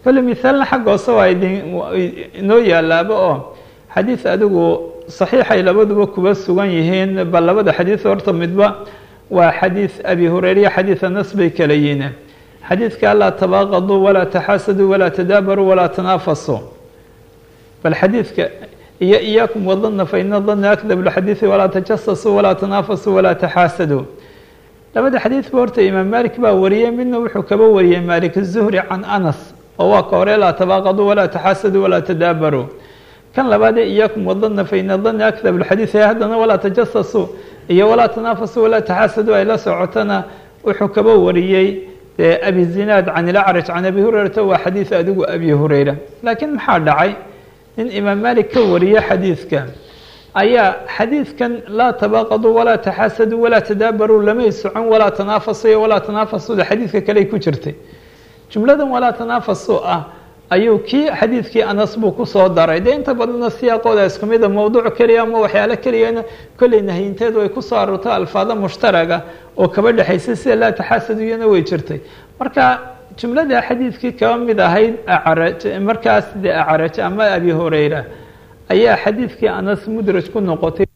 kolle mithaalna xagga hoose waa idin inoo yaalaaba oo xadiid adigu saxiixay labaduba kuba sugan yihiin bal labada xadiid horta midba waa xadiid abi hureyre xadiid anas bay kala yihiin xadiidka laa tabaaqaduu walaa taxaasaduu walaa tadaabaruu walaa tanaafasuu bal xadiidka iyo iyaakum wadana faina dana akdab lxadiidi walaa tajasasuu walaa tanaafasuu walaa taxaasaduu labada xadiidba horta imaam malik baa wariyey midna wuxuu kaba wariyey malik الzuhri can anas oo waa ka hore laa tabaaqaduu walaa taxaasaduu walaa tadaabaruu kan labaadee iyaakum wadana faina dana akdab lxadiid ee haddana walaa tajasasuu iyo walaa tanaafasuu walaa taxaasaduu ay la socotana wuxuu kaba wariyey abi zinaad can ilacraj can abi hurayrata waa xadiid adigu abi hureyra laakiin maxaa dhacay nin imaam malik ka wariye xadiidka ayaa xadiidkan laa tabaaqaduu walaa taxaasaduu walaa tadaabaruu lamay socon walaa tanaafasu iyo walaa tanaafasuda xadiidka kaley ku jirtay jumladan walaa tanaafasu ah ayuu kii xadiidkii anas buu kusoo daray dee inta badanna siyaaqooda isku mida mowduuc keliya ama waxyaalo keliyana kolley nahyinteedu ay kusoo aroorto alfaado mushtaraga oo kaba dhexaysay sida laa taxaasaduyana way jirtay marka jumlada xadiidkii kaba mid ahayd acraj markaas de acraj ama abi hureyra ayaa xadiidkii anas mudraj ku noqotay